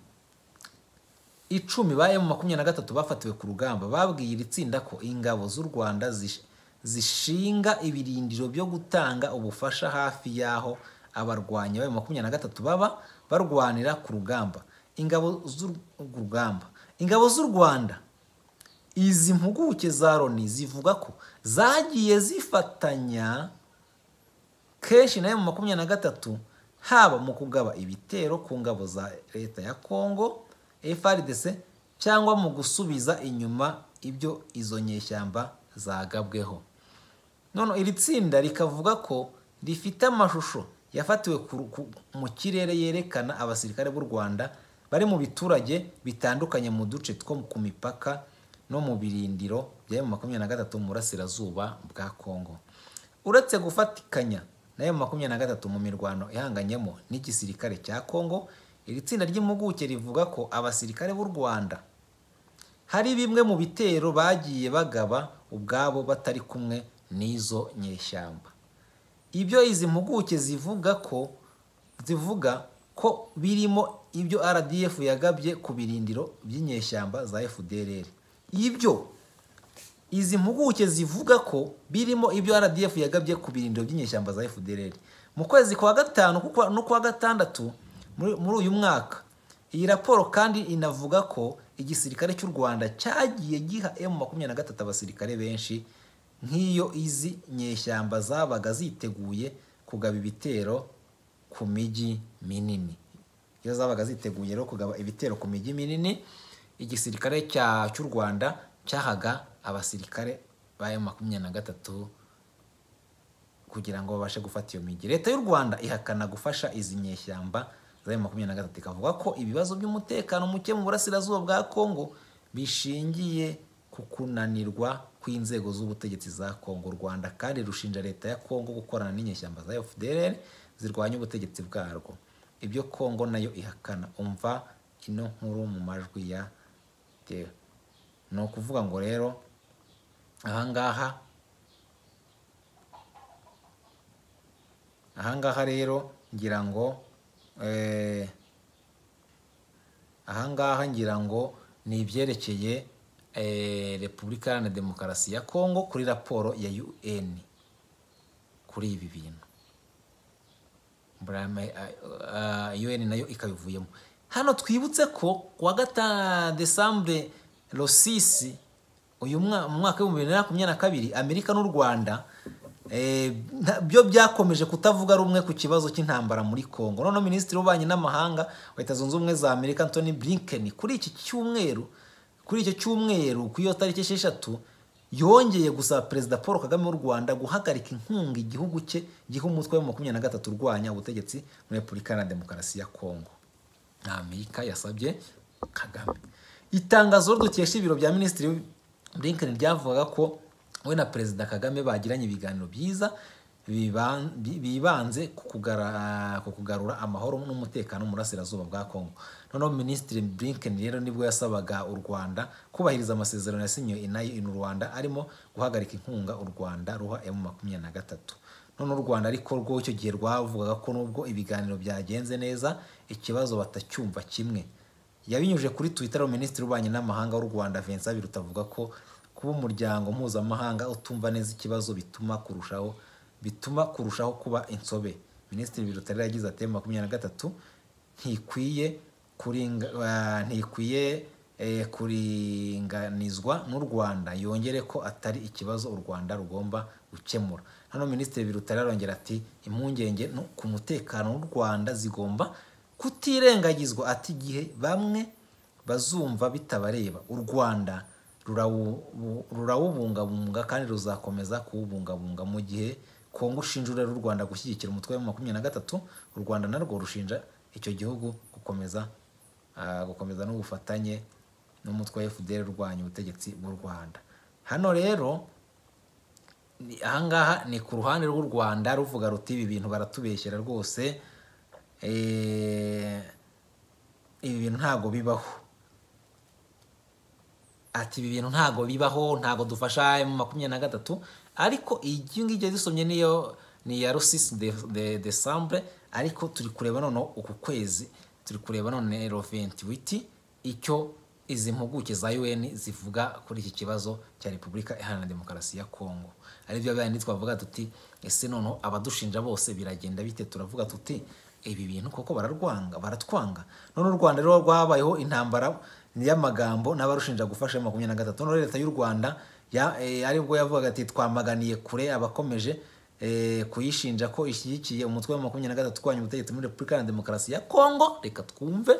icumi ba emu makumyabiri na gatatu bafatiwe ku rugamba babwiye iri tsinda ko ingabo z'u rwanda zish- zishinga ibirindiro byo gutanga ubufasha hafi y'aho abarwanyi ba emu makumyabiri na gatatu baba barwanira ku rugamba ingabo z'u ku rugamba ingabo z'u rwanda izi mpuguke za loni zivuga ko zagiye zifatanya kenshi nayo mu makumyabiri na gatatu haba mu kugaba ibitero ku ngabo za leta ya congo frdc cyangwa mu gusubiza inyuma ibyo izo nyeshyamba zagabweho none iri tsinda rikavuga ko rifite amashusho yafatiwe ku- ku- mu kirere yerekana abasirikare b'u rwanda bari mu biturage bitandukanye mu duce two ku mipaka no mu birindiro bya mu makumyabiri na gatatu mu burasirazuba bwa congo uretse gufatikanya na emu makumyabiri na gatatu mu mirwano ihanganyemo n'igisirikare cya congo iri tsinda ry'impuguke rivuga ko abasirikare b'u rwanda hari bimwe mu bitero bagiye bagaba ubwabo batari kumwe n'izo nyeshyamba ibyo izi mpuguke zivuga ko zivuga ko birimo ibyo rdf yagabye ku birindiro by'inyeshyamba za fdr ibyo izi mpuguke zivuga ko birimo ibyo rdf yagabye ku birindiro by'inyeshyamba za fdr mu kwezi kwa gatanu kukwa- no kwa gatandatu muri muri uyu mwaka iyi raporo kandi inavuga ko igisirikare cy'u rwanda cyagiye giha emu makumyabiri na gatatu abasirikare benshi nk'iyo izi nyeshyamba zabaga ziteguye kugaba ibitero ku mijyi minini iyo zabaga ziteguye rero kugaba ibitero ku mijyi minini igisirikare cya- cy'u rwanda cyahaga abasirikare ba emu makumyabiri na gatatu kugira ngo babashe gufata iyo migi leta y'u rwanda ihakana gufasha izi nyeshyamba za emu makumyabiri na gatatu ikavuga ko ibibazo by'umutekano muke mu burasirazuba bwa kongo bishingiye ku kunanirwa kw'inzego z'ubutegetsi za kongo u rwanda kandi rushinja leta ya kongo gukorana n'inyeshyamba za fdr zirwanya ubutegetsi bwarwo ibyo kongo nayo ihakana umva ino nkuru mu majwi ya dewe ni ukuvuga ngo rero ahangaha ahangaha rero ngira ngo eh, ahangaha ngira ngo ni ibyerekeye eh, repubulika iharanira demokarasi ya kongo kuri raporo ya un kuri ibi bintu Burama- ah, ah, un nayo ikabivuyemo hano twibutse ko kuwa gata desambure rosisi uyu mwa- mu mwaka w'ibihumbi bibiri na makumyabiri na kabiri amerika n'u rwanda eh, nta- byo byakomeje kutavuga rumwe ku kibazo cy'intambara muri congo noneho minisitiri w'ububanyi n'amahanga wa leta zunze ubumwe za amerika antony blinken kuri iki cyumweru kuri icyo cyumweru ku iyo tariki esheshatu yongeye gusaba perezida paul kagame w'u rwanda guhagarika inkunga igihugu cye giha umutwe wa makumyabiri na gatatu urwanya ubutegetsi muri repubulika iharanira demokarasi ya kongo amerika yasabye kagame itangazo dukesha ibiro bya minisitiri blinken ryavugaga ko we na perezida kagame bagiranye ibiganiro byiza biban- bi- bibanze ku kugara- ku kugarura amahoro n'umutekano mu burasirazuba bwa congo noneho minisitiri blinken rero nibwo yasabaga u rwanda kubahiriza amasezerano yasinyiwe inayo in rwanda arimo guhagarika inkunga u rwanda ruha emu makumyabiri na gatatu none u rwanda ariko rwo icyo gihe rwavugaga ko nubwo ibiganiro byagenze neza ikibazo batacyumva kimwe yabinyujije kuri twitter minisitiri w'ububanyi n'amahanga w'u rwanda vincent biruta avuga ko kuba umuryango mpuzamahanga utumva neza ikibazo bituma kurushaho bituma kurushaho kuba insobe minisitiri biruta rero yagize ati "Emu makumyabiri na gatatu ntikwiye kuringa ah, ntikwiye eh, kuringanizwa n'u rwanda yongere ko atari ikibazo u rwanda rugomba gukemura hano minisitiri biruta rero arongera ati impungenge no ku mutekano w'u rwanda zigomba kutirengagizwa ati igihe bamwe bazumva bitabareba u rwanda rurawu- rurawubungabunga kandi ruzakomeza kuwubungabunga mu gihe kongo ushinjura u rwanda gushyigikira umutwe wa makumyabiri na gatatu u rwanda narwo rushinja icyo gihugu gukomeza ah, gukomeza n'ubufatanye n'umutwe wa fdr urwanya ubutegetsi bw'u rwanda hano rero ni- ahangaha ni ku ruhande rw'u rwanda ruvuga ruti ibi bintu baratubeshyera rwose eh, ibi bintu ntabwo bibaho ati ibi bintu ntabwo bibaho ntabwo dufasha mu makumyabiri na gatatu ariko iyi ngiyi dusomye niyo ni iya rusisi de de desambure ariko turi kureba noneho uku kwezi turi kureba none roventi witi icyo izi mpuguke za UN zivuga kuri iki kibazo cya repubulika iharanira demokarasi ya kongo aribyo bindi twavuga tuti ese noneho abadushinja bose biragenda bite turavuga tuti ibi bintu koko bararwanga baratwanga none u rwanda rero rwabayeho intambara y'amagambo n'abarushinja gufasha ya makumyabiri na gatatu none leta y'u rwanda ya- eh, aribwo yavugaga ati twamaganiye kure abakomeje eh, kuyishinja ko ishyigikiye umutwe wa makumyabiri na gatatu urwanya ubutegetsi muri repubulika na demokarasi ya kongo reka twumve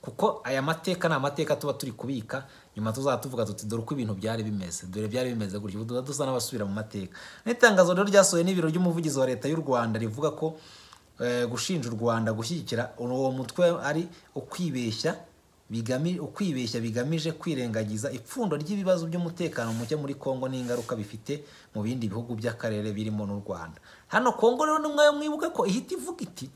kuko aya mateka ni amateka tuba turi kubika nyuma tuzaba tuvuga tuti dore uko ibintu byari bimeze dore byari bimeze gutya ubu tuba dusa n'abasubira mu mateka n'itangazo rero ryasohoye n'ibiro by'umuvugizi wa leta y'u rwanda rivuga ko eh, gushinja u rwanda gushyigikira uwo mutwe ari ukwibeshya bigami- ukwibeshya bigamije kwirengagiza ipfundo ry'ibibazo by'umutekano muke muri kongo n'ingaruka bifite mu bindi bihugu by'akarere birimo n'u rwanda hano kongo rero ni mwayo mwibuke ko ihita ivuga iti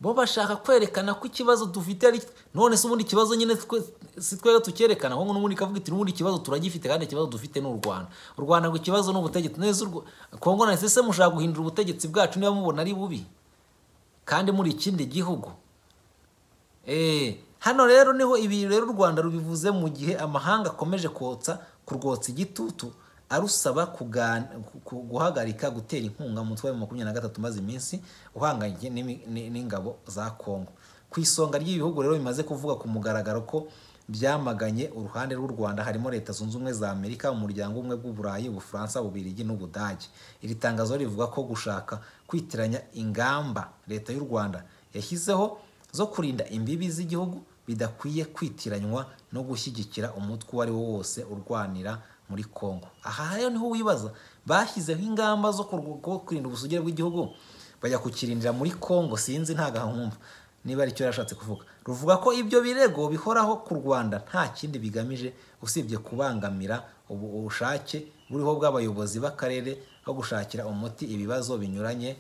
bo bashaka kwerekana ko ikibazo dufite ari none se ubundi ikibazo nyine twe- si twebwe tucyerekana ahubwo n'ubundi ikavuga iti n'ubundi ikibazo turagifite kandi ikibazo dufite ni u rwanda u rwanda ngo ikibazo ni ubutegetsi neza urwo- kongo na ese mushaka guhindura ubutegetsi bwacu niba mubona ari bubi kandi muri ikindi gihugu Eh, hano rero niho ibi rero u Rwanda rubivuze mu gihe amahanga akomeje kotsa kurwotsa igitutu arusaba kugan- ku- ku- guhagarika gutera inkunga mu mutwe wa makumyabiri na gatatu umaze iminsi uhanganye n'imi- ni- n'ingabo za Kongo. Ku isonga ry'ibihugu rero bimaze kuvuga ku mugaragaro ko byamaganye uruhande rw'u Rwanda harimo Leta Zunze Ubumwe za Amerika, Umuryango Ubumwe bw'Uburayi, Ubufaransa, Ububirigi n'Ubudage. Iri tangazo rivuga ko gushaka kwitiranya ingamba Leta y'u Rwanda yashyizeho zo kurinda imbibi z'igihugu bidakwiye kwitiranywa no gushyigikira umutwe uwo ari wo wose urwanira muri Kongo. Aha rero niho wibaza bashyizeho ingamba zo kurw- ko kurinda ubusugire bw'igihugu bajya kukirindira muri Kongo sinzi ntagahankumva niba ari cyo yarashatse kuvuga. Ruvuga ko ibyo birego bihoraho ku Rwanda nta kindi bigamije usibye kubangamira ubu- ubushake buriho bw'abayobozi b'akarere aho gushakira umuti ibibazo binyuranye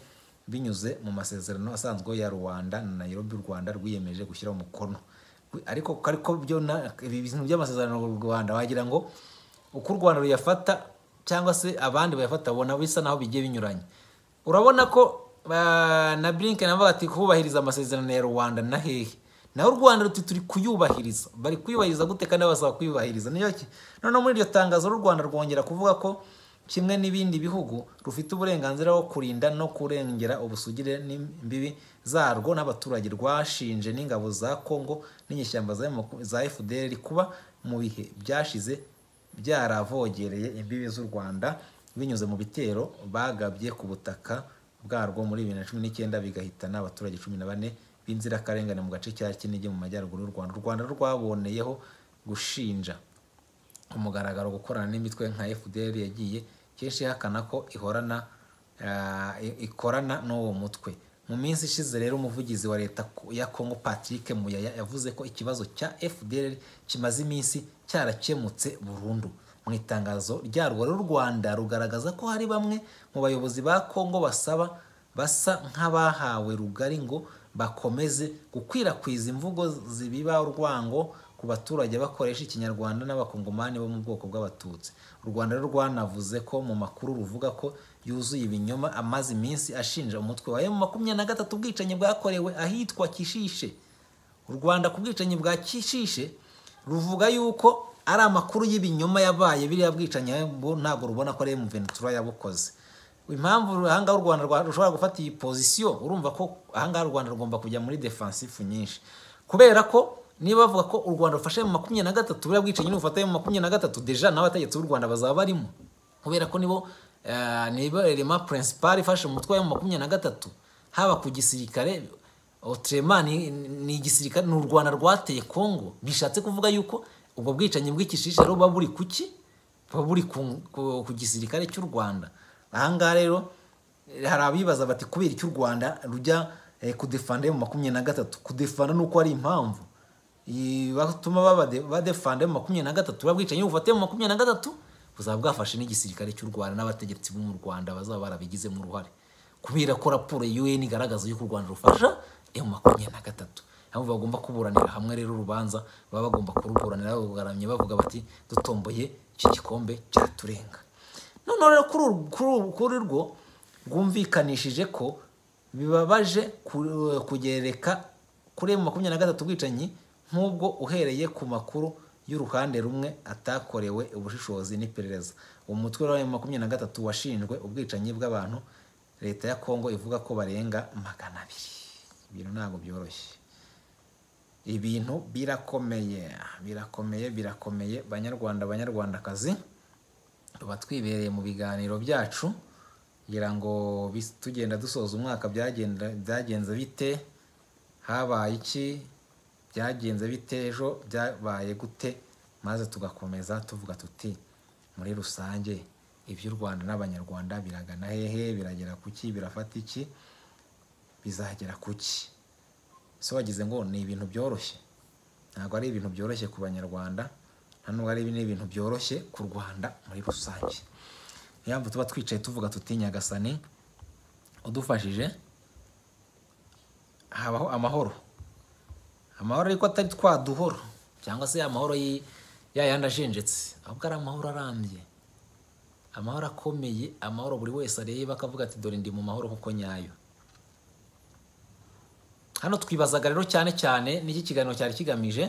binyuze mu masezerano asanzwe ya Rwanda na Nairobi u Rwanda rwiyemeje gushyira umukono ariko ariko byo na- ibi bintu by'amasezerano u Rwanda wagira ngo uko u Rwanda ruyafata cyangwa se abandi bayafata bona bisa naho bigiye binyuranye urabona ko ah, na Blinken avuga ati kubahiriza amasezerano ya Rwanda na hehe naho u Rwanda ruti turi kuyubahiriza bari kuyubahiriza gute kandi basaba kuyubahiriza niyo ki noneho muri iryo tangazo u Rwanda rwongera kuvuga ko kimwe n'ibindi bihugu rufite uburenganzira bwo kurinda no kurengera ubusugire n'imbibi zarwo n'abaturage rwashinje n'ingabo za kongo n'inyeshyamba za M- za fdr kuba mu bihe byashize byaravogereye imbibi z'u rwanda binyuze mu bitero bagabye ku butaka bwarwo muri bibiri na cumi n'icyenda bigahitana abaturage cumi na bane b'inzirakarengane mu gace cya kinigi mu majyaruguru y'u rwanda u rwanda rwaboneyeho gushinja umugaragaro gukorana n'imitwe nka FDR yagiye kenshi ihakana ko ihorana ah, i- ikorana n'uwo mutwe mu minsi ishize rero umuvugizi wa leta ku- ya Congo Patrick Muyaya yavuze ko ikibazo cya FDR kimaze iminsi cyarakemutse burundu mu itangazo ryarwo rero u Rwanda rugaragaza ko hari bamwe mu bayobozi ba Congo basaba basa nk'abahawe rugari ngo bakomeze gukwirakwiza imvugo zibiba urwango ku baturage bakoresha ikinyarwanda n'abakongomani bo mu bwoko bw'abatutsi u rwanda rero rwanavuze ko mu makuru ruvuga ko yuzuye ibinyoma amaze iminsi ashinja umutwe wa emu makumyabiri na gatatu ubwicanyi bwakorewe ahitwa kishishe u rwanda ku bwicanyi bwa kishishe ruvuga yuko ari amakuru y'ibinyoma yabaye biriya bwicanyi bo ntabwo rubona ko ari emu ventura yabukoze impamvu ahangaha u rwanda rwa- rushobora gufata iyi pozisiyo urumva ko ahangaha u rwanda rugomba kujya muri defansifu nyinshi kubera ko niba bavuga ko u rwanda rufashe mu makumyabiri na gatatu buriya bwicanyi nubufataye mu makumyabiri na gatatu deja n'abategetsi b'u rwanda bazaba barimo kubera ko nibo eh, nibo elema purinsipari ifashe umutwe wa makumyabiri na gatatu haba ku gisirikare Otrema ni, ni igisirikare ni u Rwanda rwateye Kongo bishatse kuvuga yuko ubwo bwicanyi bw'ikishishe rero buba buri kuki buba buri ku, ku, ku gisirikare cy'u Rwanda ahangaha rero eh, hari abibaza bati kubera icyo u Rwanda rujya eh, kudefanda mu makumyabiri na gatatu kudefanda ni uko ari impamvu i- batuma baba de- badefanda mu makumyabiri na gatatu babwicanyi bufate mu makumyabiri na gatatu buzaba bwafashe n'igisirikare cy'u rwanda n'abategetsi bo mu rwanda bazaba barabigizemo uruhare kubera ko raporo ya un igaragaza yuko u rwanda rufasha emu makumyabiri na gatatu aho bagomba kuburanira hamwe rero urubanza baba bagomba kuruburanira babugaramye bavuga bati dutomboye iki gikombe cyaturenga noneho rero kuri uru- kuri uru- kuri rwo rwumvikanishije ko bibabaje ku- kugereka kuri emu makumyabiri na gatatu ubwicanyi nk'ubwo uhereye ku makuru y'uruhande rumwe atakorewe ubushishozi n'iperereza umutwe wa emu makumyabiri na gatatu washinjwe ubwicanyi bw'abantu leta ya kongo ivuga ko barenga magana abiri ibintu ntabwo byoroshye ibintu birakomeye birakomeye birakomeye banyarwanda banyarwandakazi tuba twibereye mu biganiro byacu kugira ngo bis- tugenda dusoza umwaka byagenda- byagenze bite habaye iki byagenze bite ejo byabaye gute maze tugakomeza tuvuga tuti muri rusange iby'u rwanda n'abanyarwanda biragana hehe biragera ku ki birafata iki bizagera ku ki so wagize ngo ni ibintu byoroshye ntabwo ari ibintu byoroshye ku banyarwanda nta nubwo ari n'ibintu byoroshye ku rwanda muri rusange niyo mpamvu tuba twicaye tuvuga tuti nyagasani udufashije habaho amahoro amahoro ariko atari twa duhoro cyangwa se amahoro y'i- ya yandi ajenjetse ahubwo ari amahoro arambye amahoro akomeye amahoro buri wese areba akavuga ati dore ndi mu mahoro nk'uko nyayo hano twibazaga rero cyane cyane n'iki kiganiro cyari kigamije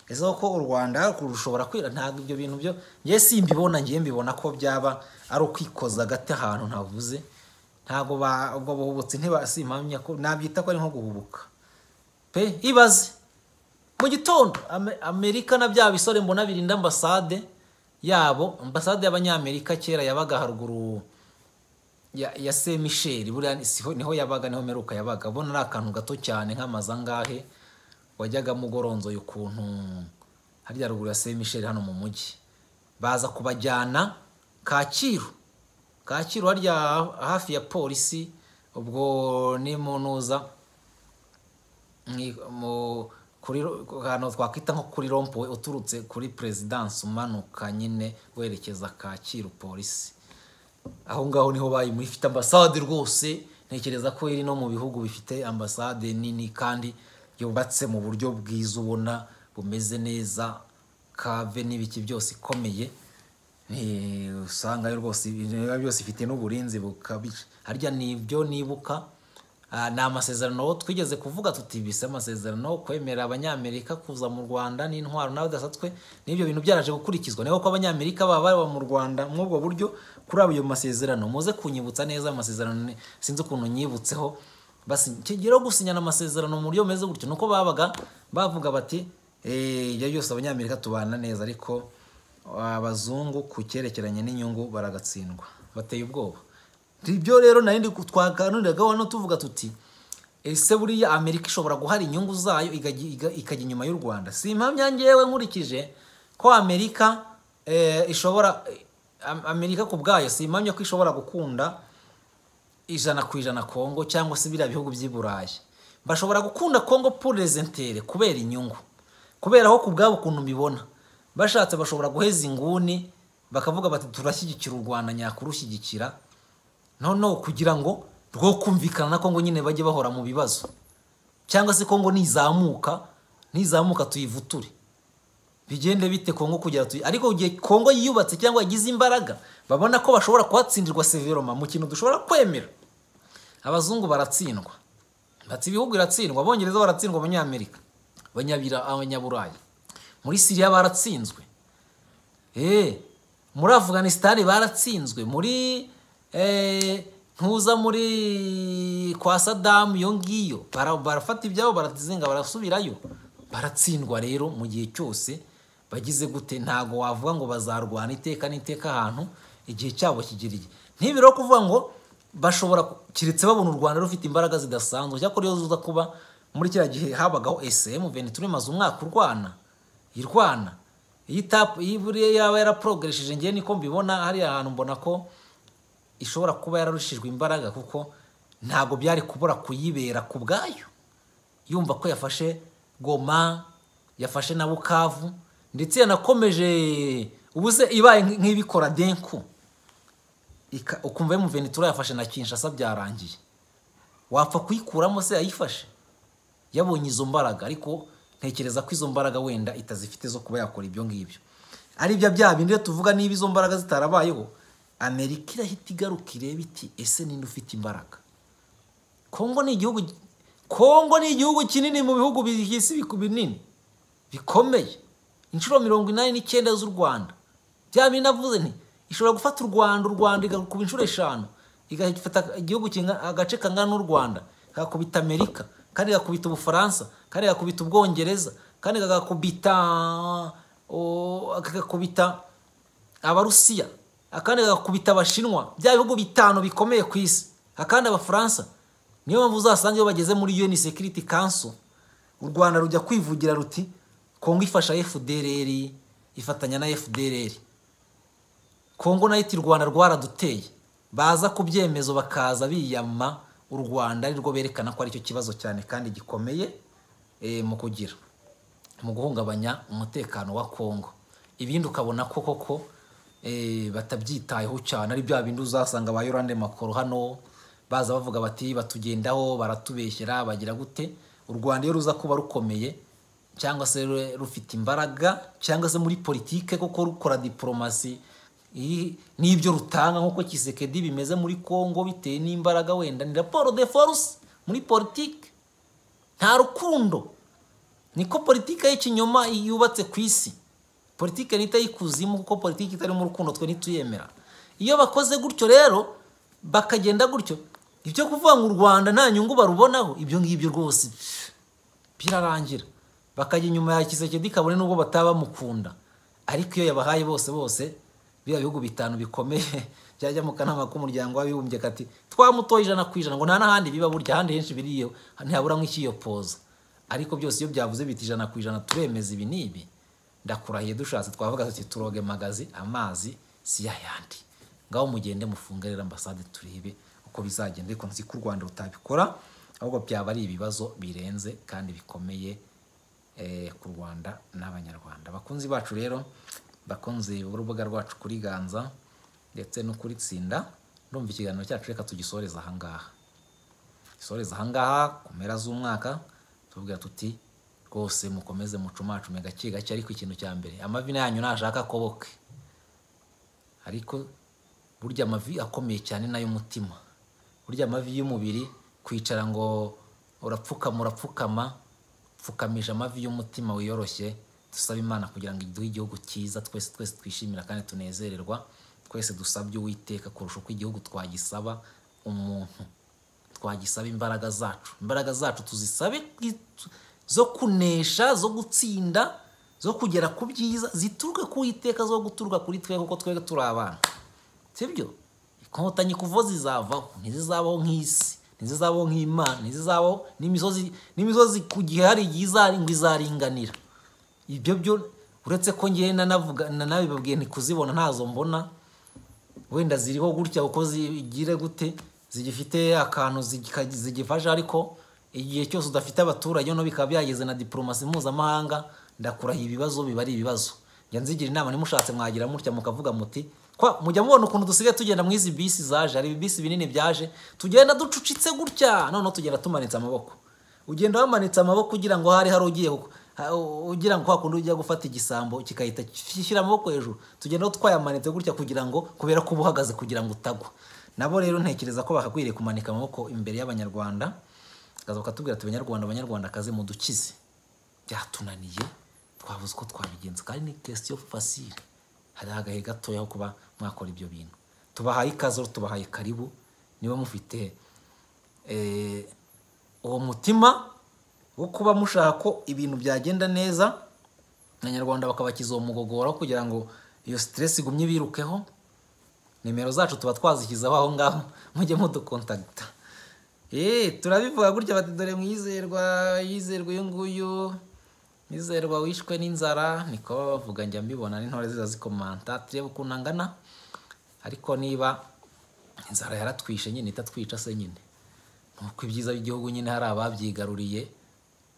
ese ko u rwanda rushobora kwira ntabwo ibyo bintu byo ngewe simbibona ngewe mbibona ko byaba ari ukwikoza agati ahantu ntavuze ntabwo ba- ubwo buhubutsi ntibasimpamya ko nabyita ko ari nko guhubuka pe ibaze mu gitondo Ame- amerika na bya bisore mbona birinda ambasade yabo ambasade y'abanyamerika kera yabaga haruguru ya, ya se michel buriya ni- siho niho yabaga niho meruka yabaga ubona ari akantu gato cyane nk'amazangahe wajyagamo ugoronzoye ukuntu harya ruguru ya se michel hano mu mujyi baza kubajyana kacyiru kacyiru harya hafi ya polisi ubwo ni mu ntuza ni mu kuri ahantu twakwita nko kuri rompuwe uturutse kuri perezidansi umanuka nyine werekeza kacyiru polisi aho ngaho niho bayimuri ifite ambasade rwose ntekereza ko iri no mu bihugu bifite ambasade nini kandi yubatse mu buryo bwiza ubona bumeze neza kave n'ibiki byose ikomeye Eh, usangayo rwose ibintu biba byose ifite n'uburinzi bukabije harya nibyo nibuka ah, ni amasezerano twigeze kuvuga tutibise amasezerano kwemera abanyamerika kuza mu rwanda n'intwaro n'abadasatswe n'ibyo bintu byaraje gukurikizwa niyo ko abanyamerika baba baba mu rwanda mw'ubwo buryo kuri ayo masezerano muze kunyibutsa neza amasezerano ni- sinzi ukuntu nyibutseho kigero gusinyana amasezerano mu buryo bumeze gutyo ni uko babaga bavuga bati "Eh, ibyo byose abanyamerika tubana neza ariko abazungu ku cyerekeranye n'inyungu baragatsindwa bateye ubwoba ibyo rero nari ndi twaganiragaho hano tuvuga tuti ese buriya amerika ishobora guhara inyungu zayo ikajya iga- ikajya inyuma y'u rwanda si impamya ngewe nkurikije ko amerika eh, ishobora Am- amerika ku bwayo si impamya ko ishobora gukunda ijana ku ijana kongo cyangwa se biriya bihugu by'i burayi bashobora gukunda kongo purezentere kubera inyungu kubera aho ku bwabo ukuntu mbibona bashatse bashobora guheza inguni bakavuga bati turashyigikira u rwanda nyakurushyigikira noneho kugira ngo rwo kumvikana na kongo nyine bajye bahora mu bibazo cyangwa se kongo nizamuka nizamuka tuyivuture bigende bite kongo kugira tuyi ariko igihe kongo yiyubatse cyangwa yagize imbaraga babona ko bashobora kuhatsindirwa severoma mu kintu dushobora kwemera abazungu baratsindwa bati ibihugu biratsindwa abongereza baratsindwa abanyamerika abanyabira- abanyaburayi muri siriya baratsinzwe Eh, muri Afghanistan baratsinzwe muri eh, ntuza muri kwa Saddam iyo ngiyo bara- barafata ibyabo barazinga barasubirayo baratsindwa rero mu gihe cyose bagize gute ntago wavuga ngo bazarwana iteka n'iteka ahantu igihe cyabo kigiriye ntibiro kuvuga ngo bashobora ku- keretse babona u Rwanda rufite imbaraga zidasanzwe cyakora iyo zuza kuba muri kiriya gihe habagaho SM Ventura imaze umwaka urwana irwana iyi tapu iyi buriya yaba yaraporogeresheje ngewe niko mbibona hariya hantu mbona ko ishobora kuba yararushijwe imbaraga kuko ntabwo byari kubura kuyibera ku bwayo yumva ko yafashe goma yafashe na bukavu ndetse yanakomeje ubuze ibaye nk'ibikora denku Ika- ukumva mu venitura yafashe na kinshasa byarangiye wapfa kuyikuramo se yayifashe yabonye izo mbaraga ariko ntekereza ko izo mbaraga wenda itazifite zo kuba yakora ibyo ngibyo ari bya bya bindi rero tuvuga niba izo mbaraga zitarabayeho amerika irahita igaruka ireba iti ese ninde ufite imbaraga kongo ni igihugu kongo ni igihugu kinini mu bihugu by'isi biku- binini bikomeye inshuro mirongo inani n'icyenda z'u rwanda bya bindi navuze nti ishobora gufata u rwanda u rwanda igakuba inshuro eshanu igafata igihugu kinga- agace kangana n'u rwanda kagakubita amerika kandi gakubita ubufaransa kandi gakubita ubwongereza kandi kagakubita o- kagakubita abarusiya akandi gakubita abashinwa bya bihugu bitanu bikomeye ku isi akandi abafaransa niyo mpamvu uzasanga iyo bageze muri un security council u rwanda rujya kwivugira ruti kongo ifasha fdrr ifatanya na fdrr kongo nayo iti u rwanda rwaraduteye baza ku byemezo bakaza biyama u rwanda ari rwo berekana ko aricyo kibazo cyane kandi gikomeye eh, mu kugira mu guhungabanya umutekano wa kongo ibindi ukabona ko koko eh, batabyitayeho cyane ari bya bindi uzasanga ba yorande makoro hano baza bavuga bati batugendaho baratubeshyera bagira gute u rwanda iyo ruza kuba rukomeye cyangwa se ru- rufite imbaraga cyangwa se muri politike koko rukora diporomasi iri- n'ibyo rutanga nk'uko kisekedi bimeze muri kongo bitewe n'imbaraga wenda ni raporo de force muri politike nta rukundo niko politiki y'ikinyoma yubatse ku isi politiki nita y'ikuzimu kuko politiki itarimo urukundo twe ntituyemera iyo bakoze gutyo rero bakagenda gutyo ibyo kuvuga ngo u rwanda nta nyungu barubonaho ibyo ngibyo rwose birarangira bakajya inyuma ya kisekedi kabone n'ubwo bataba bamukunda ariko iyo yabahaye bose bose biriya bihugu bitanu bikomeye byajya mu kanama k'umuryango w'abibumbye kati twamutoye ijana ku ijana ngo nta n'ahandi biba burya ahandi henshi biriyo ntihabura nk'ikiyopoza ariko byose iyo byavuze biti ijana ku ijana turemeza ibi n'ibi ndakurahiye dushatse twavuga tuti turoge magazi amazi si yayandi ngaho mugende mufunge rero ambasade turebe uko bizagenda ariko nzi ko u rwanda rutabikora ahubwo byaba ari ibibazo birenze kandi bikomeye eh, ku rwanda n'abanyarwanda bakunzi bacu rero bakunze urubuga rwacu kuri ganza ndetse no kuri tsinda ndumva ikiganiro cyacu reka tugisoreze ahangaha gisoreze ahangaha ku mpera z'umwaka tuvuga tuti rwose mukomeze mucumacume gake gake ariko ikintu cya mbere amavi yanyu nashaka akoboke ariko burya amavi akomeye cyane n'ay'umutima burya amavi y'umubiri kwicara ngo urapfukama urapfukama pfukamisha amavi y'umutima wiyoroshye dusaba imana kugira ngo iduhe igihugu cyiza twese twese twishimira kandi tunezererwa twese dusabye uwiteka kurusha uko igihugu twagisaba umuntu twagisaba imbaraga zacu imbaraga zacu tuzisabe ku- zo kunesha zo gutsinda zo kugera ku byiza zituruka ku witeka zo guturuka kuri twe kuko twe turi abana sibyo inkotanyi kuva zizavaho ntizizabaho nk'isi ntizizabaho nk'imana ntizizabaho n'imisozi n'imisozi ku gihe hari igihe izari- ngo izaringanira ibyo byo uretse ko ngewe nanavuga nanabibabwiye ntikuzibona ntazo mbona wenda ziriho gutya uko zigire gute zigifite akantu zigika- zigifasha ariko igihe cyose udafite abaturage noneho bikaba byageze na diporomasi mpuzamahanga ndakurahiye ibibazo biba ari ibibazo njya nzigira inama nimushatse mwagira mutya mukavuga muti kwa mujya mubona ukuntu dusigaye tugenda muri izi bisi zaje hari ibibisi binini byaje tugenda ducucitse gutya noneho tugenda tumanitse amaboko ugenda wamanitse amaboko ugira ngo hari hari ugiye kuko- ha- u- ugira ngo hakundi ujya gufata igisambo kigahita gishyira amaboko hejuru tugenda twayamanitse gutya kugira ngo kubera ko uba uhagaze kugira ngo utagwa nabo rero ntekereza ko bakakwiriye kumanika amaboko imbere y'abanyarwanda bakaza bakatubwira ati abanyarwanda abanyarwandakazi mudukize byatunaniye twabuze uko twabigenza kandi ni question facile hari agahe gatoya ho kuba mwakora ibyo bintu tubahaye ikaze rero tubahaye karibu niba mufite eh, uwo mutima wo kuba mushaka ko ibintu byagenda neza abanyarwanda bakabakiza uwo mugogoro aho kugira ngo iyo stress igumye birukeho nimero zacu tuba twazishyizeho aho ngaho mujye mudukontakita Eh, turabivuga gutya bati dore mwizerwa yizerwa uyu nguyu mwizerwa wishwe n'inzara niko baba bavuga njya mbibona n'intore ziza zikomanta turebe ukuntu angana ariko niba inzara yaratwishe nyine itatwica se nyine nuko ibyiza by'igihugu nyine hari ababyigaruriye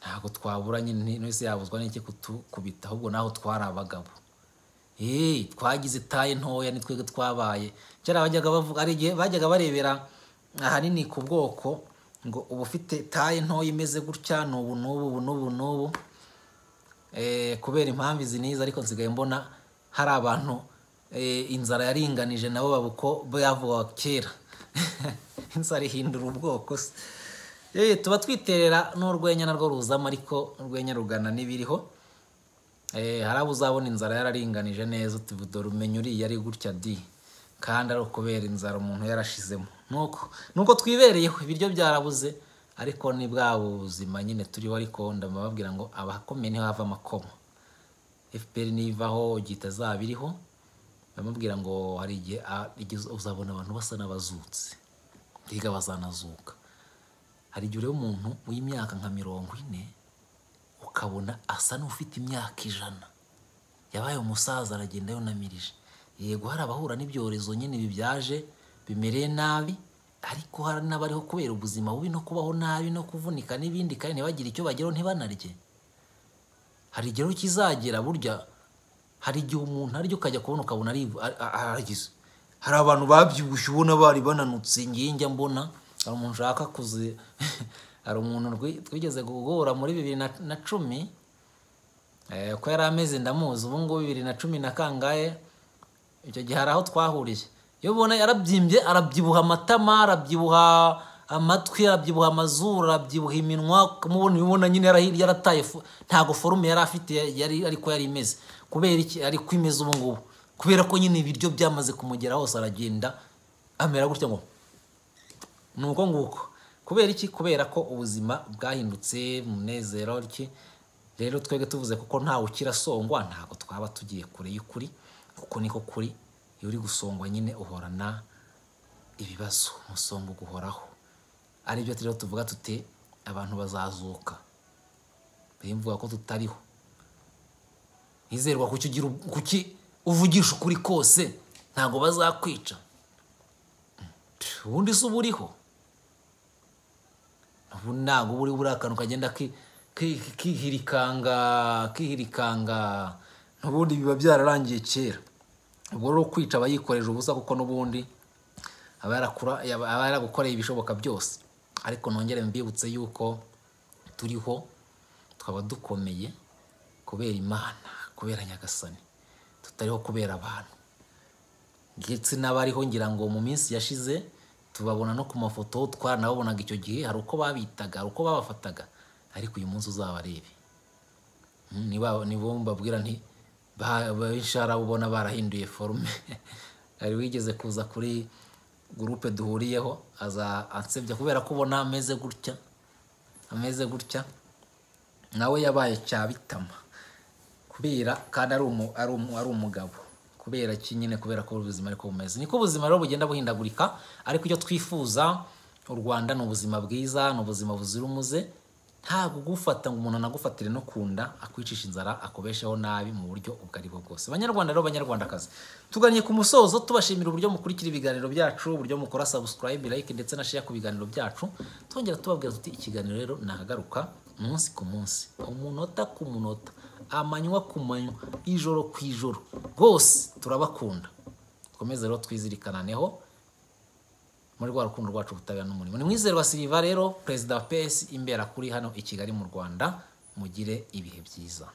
ntabwo twabura nyine n'isi yabuzwa n'iki kutukubita ahubwo naho twari abagabo eee twagize itaye ntoya ni twebwe twabaye kera bajyaga bavuga hari igihe bajyaga barebera ahanini ku bwoko ngo uba ufite itaye ntoya imeze gutya ni ubu n'ubu ubu n'ubu n'ubu kubera impamvu izi n'izi ariko nsigaye mbona hari abantu inzara yaringanije nabo babuko bavuga kera inzara ihindura ubwoko se tuba twiterera n'urwenya narwo ruzamo ariko urwenya rugana n'ibiriho hari abo uzabona inzara yararinganije neza dore umenya uriya ari gutya di kandi ari ukubera inzara umuntu yarashizemo nuko twibereyeho ibiryo byarabuze ariko ni bwa buzima nyine turiho ariko ndababwira ngo abakomeye niho hava amakoma fpr nivaho igihita zaba iriho bamubwira ngo hari igihe uzabona abantu basa n'abazutse mbega bazanazuka hari igihe ureba umuntu w'imyaka nka mirongo ine ukabona asa n'ufite imyaka ijana yabaye umusaza aragenda yunamirije yego hari abahura n'ibyorezo nyine bibyaje bimereye nabi ariko hari n'abariho kubera ubuzima bubi no kubaho nabi no kuvunika n'ibindi kandi ntibagire icyo bageraho ntibanarye hari igihe kizagera burya hari igihe umuntu aryo ukajya kubona ukabona aragize hari abantu babyibushye ubona bari bananutse ngiye njya mbona hari umuntu ushaka kuzi hari umuntu twigeze guhura muri bibiri na cumi ko yari ameze ndamuzi ubu ngubu bibiri na cumi na kangahe icyo gihe hari aho twahuriye iyo ubona yarabyimbye arabyibuha amatama arabyibuha amatwi arabyibuha amazuru arabyibuha iminwa kumubona ubibona nyine yarahirya yarataye ntabwo forume yari afite ariko yari imeze kubera iki ariko imeze ubu ngubu kubera ko nyine ibiryo byamaze kumugera hose aragenda amera gutya ngo ni uko nguko kubera iki kubera ko ubuzima bwahindutse umunezero iki rero twebwe tuvuze kuko ntawe ukira songwa ntabwo twaba tugiye kure y'ukuri kuko niko kuri iyo uri gusongwa nyine uhorana ibibazo umusonga uguhoraho aribyo rero tuvuga tute abantu bazazuka mvuga ko tutariho nizerwa kuki uvugisha ukuri kose ntabwo bazakwica ubundi si uba uriho ubu ntabwo uba uriho uriya kantu kagenda kihirikanga kihirikanga n'ubundi biba byararangiye kera ubwo rero kwica aba yikoreje ubusa kuko n'ubundi aba yaragukoreye ibishoboka byose ariko nongere mbibutse yuko turiho tukaba dukomeye kubera imana kubera nyagasani tutariho kubera abantu ndetse n'abariho ngira ngo mu minsi yashize tubabona no ku mafoto twaranababonaga icyo gihe hari uko babitaga hari uko babafataga ariko uyu munsi uzabarebe nibo mbabwira nti benshi harabubona barahinduye forume hari wigeze kuza kuri gurupe duhuriyeho aza ansebya kubera ko ubona ameze gutya ameze gutya nawe yabaye cyabitama kubera kandi ari umugabo kubera ki nyine kubera ko ubuzima ariko bumeze niko ubuzima rero bugenda buhindagurika ariko icyo twifuza u rwanda ni ubuzima bwiza ni ubuzima buzira umuze ntabwo ugufata ngo umuntu anagufatire no ku nda akwicisha inzara akubesheho nabi mu buryo ubwo ari bwo bwose banyarwanda rero banyarwandakazi tugannye ku musozo tubashimira uburyo mukurikira ibiganiro byacu uburyo mukora sabusikarayibe like ndetse na sheya ku biganiro byacu twongera tubabwira tuti ikiganiro rero nahagaruka umunsi ku munsi umunota ku munota amanywa ku manywa ijoro ku ijoro rwose turabakunda dukomeze rero twizirikananeho muri rwa rukundo rwacu ubutabera n'umurimo ni mwizerwa siriva rero perezida wa pesi imbera kuri hano i kigali mu rwanda mugire ibihe byiza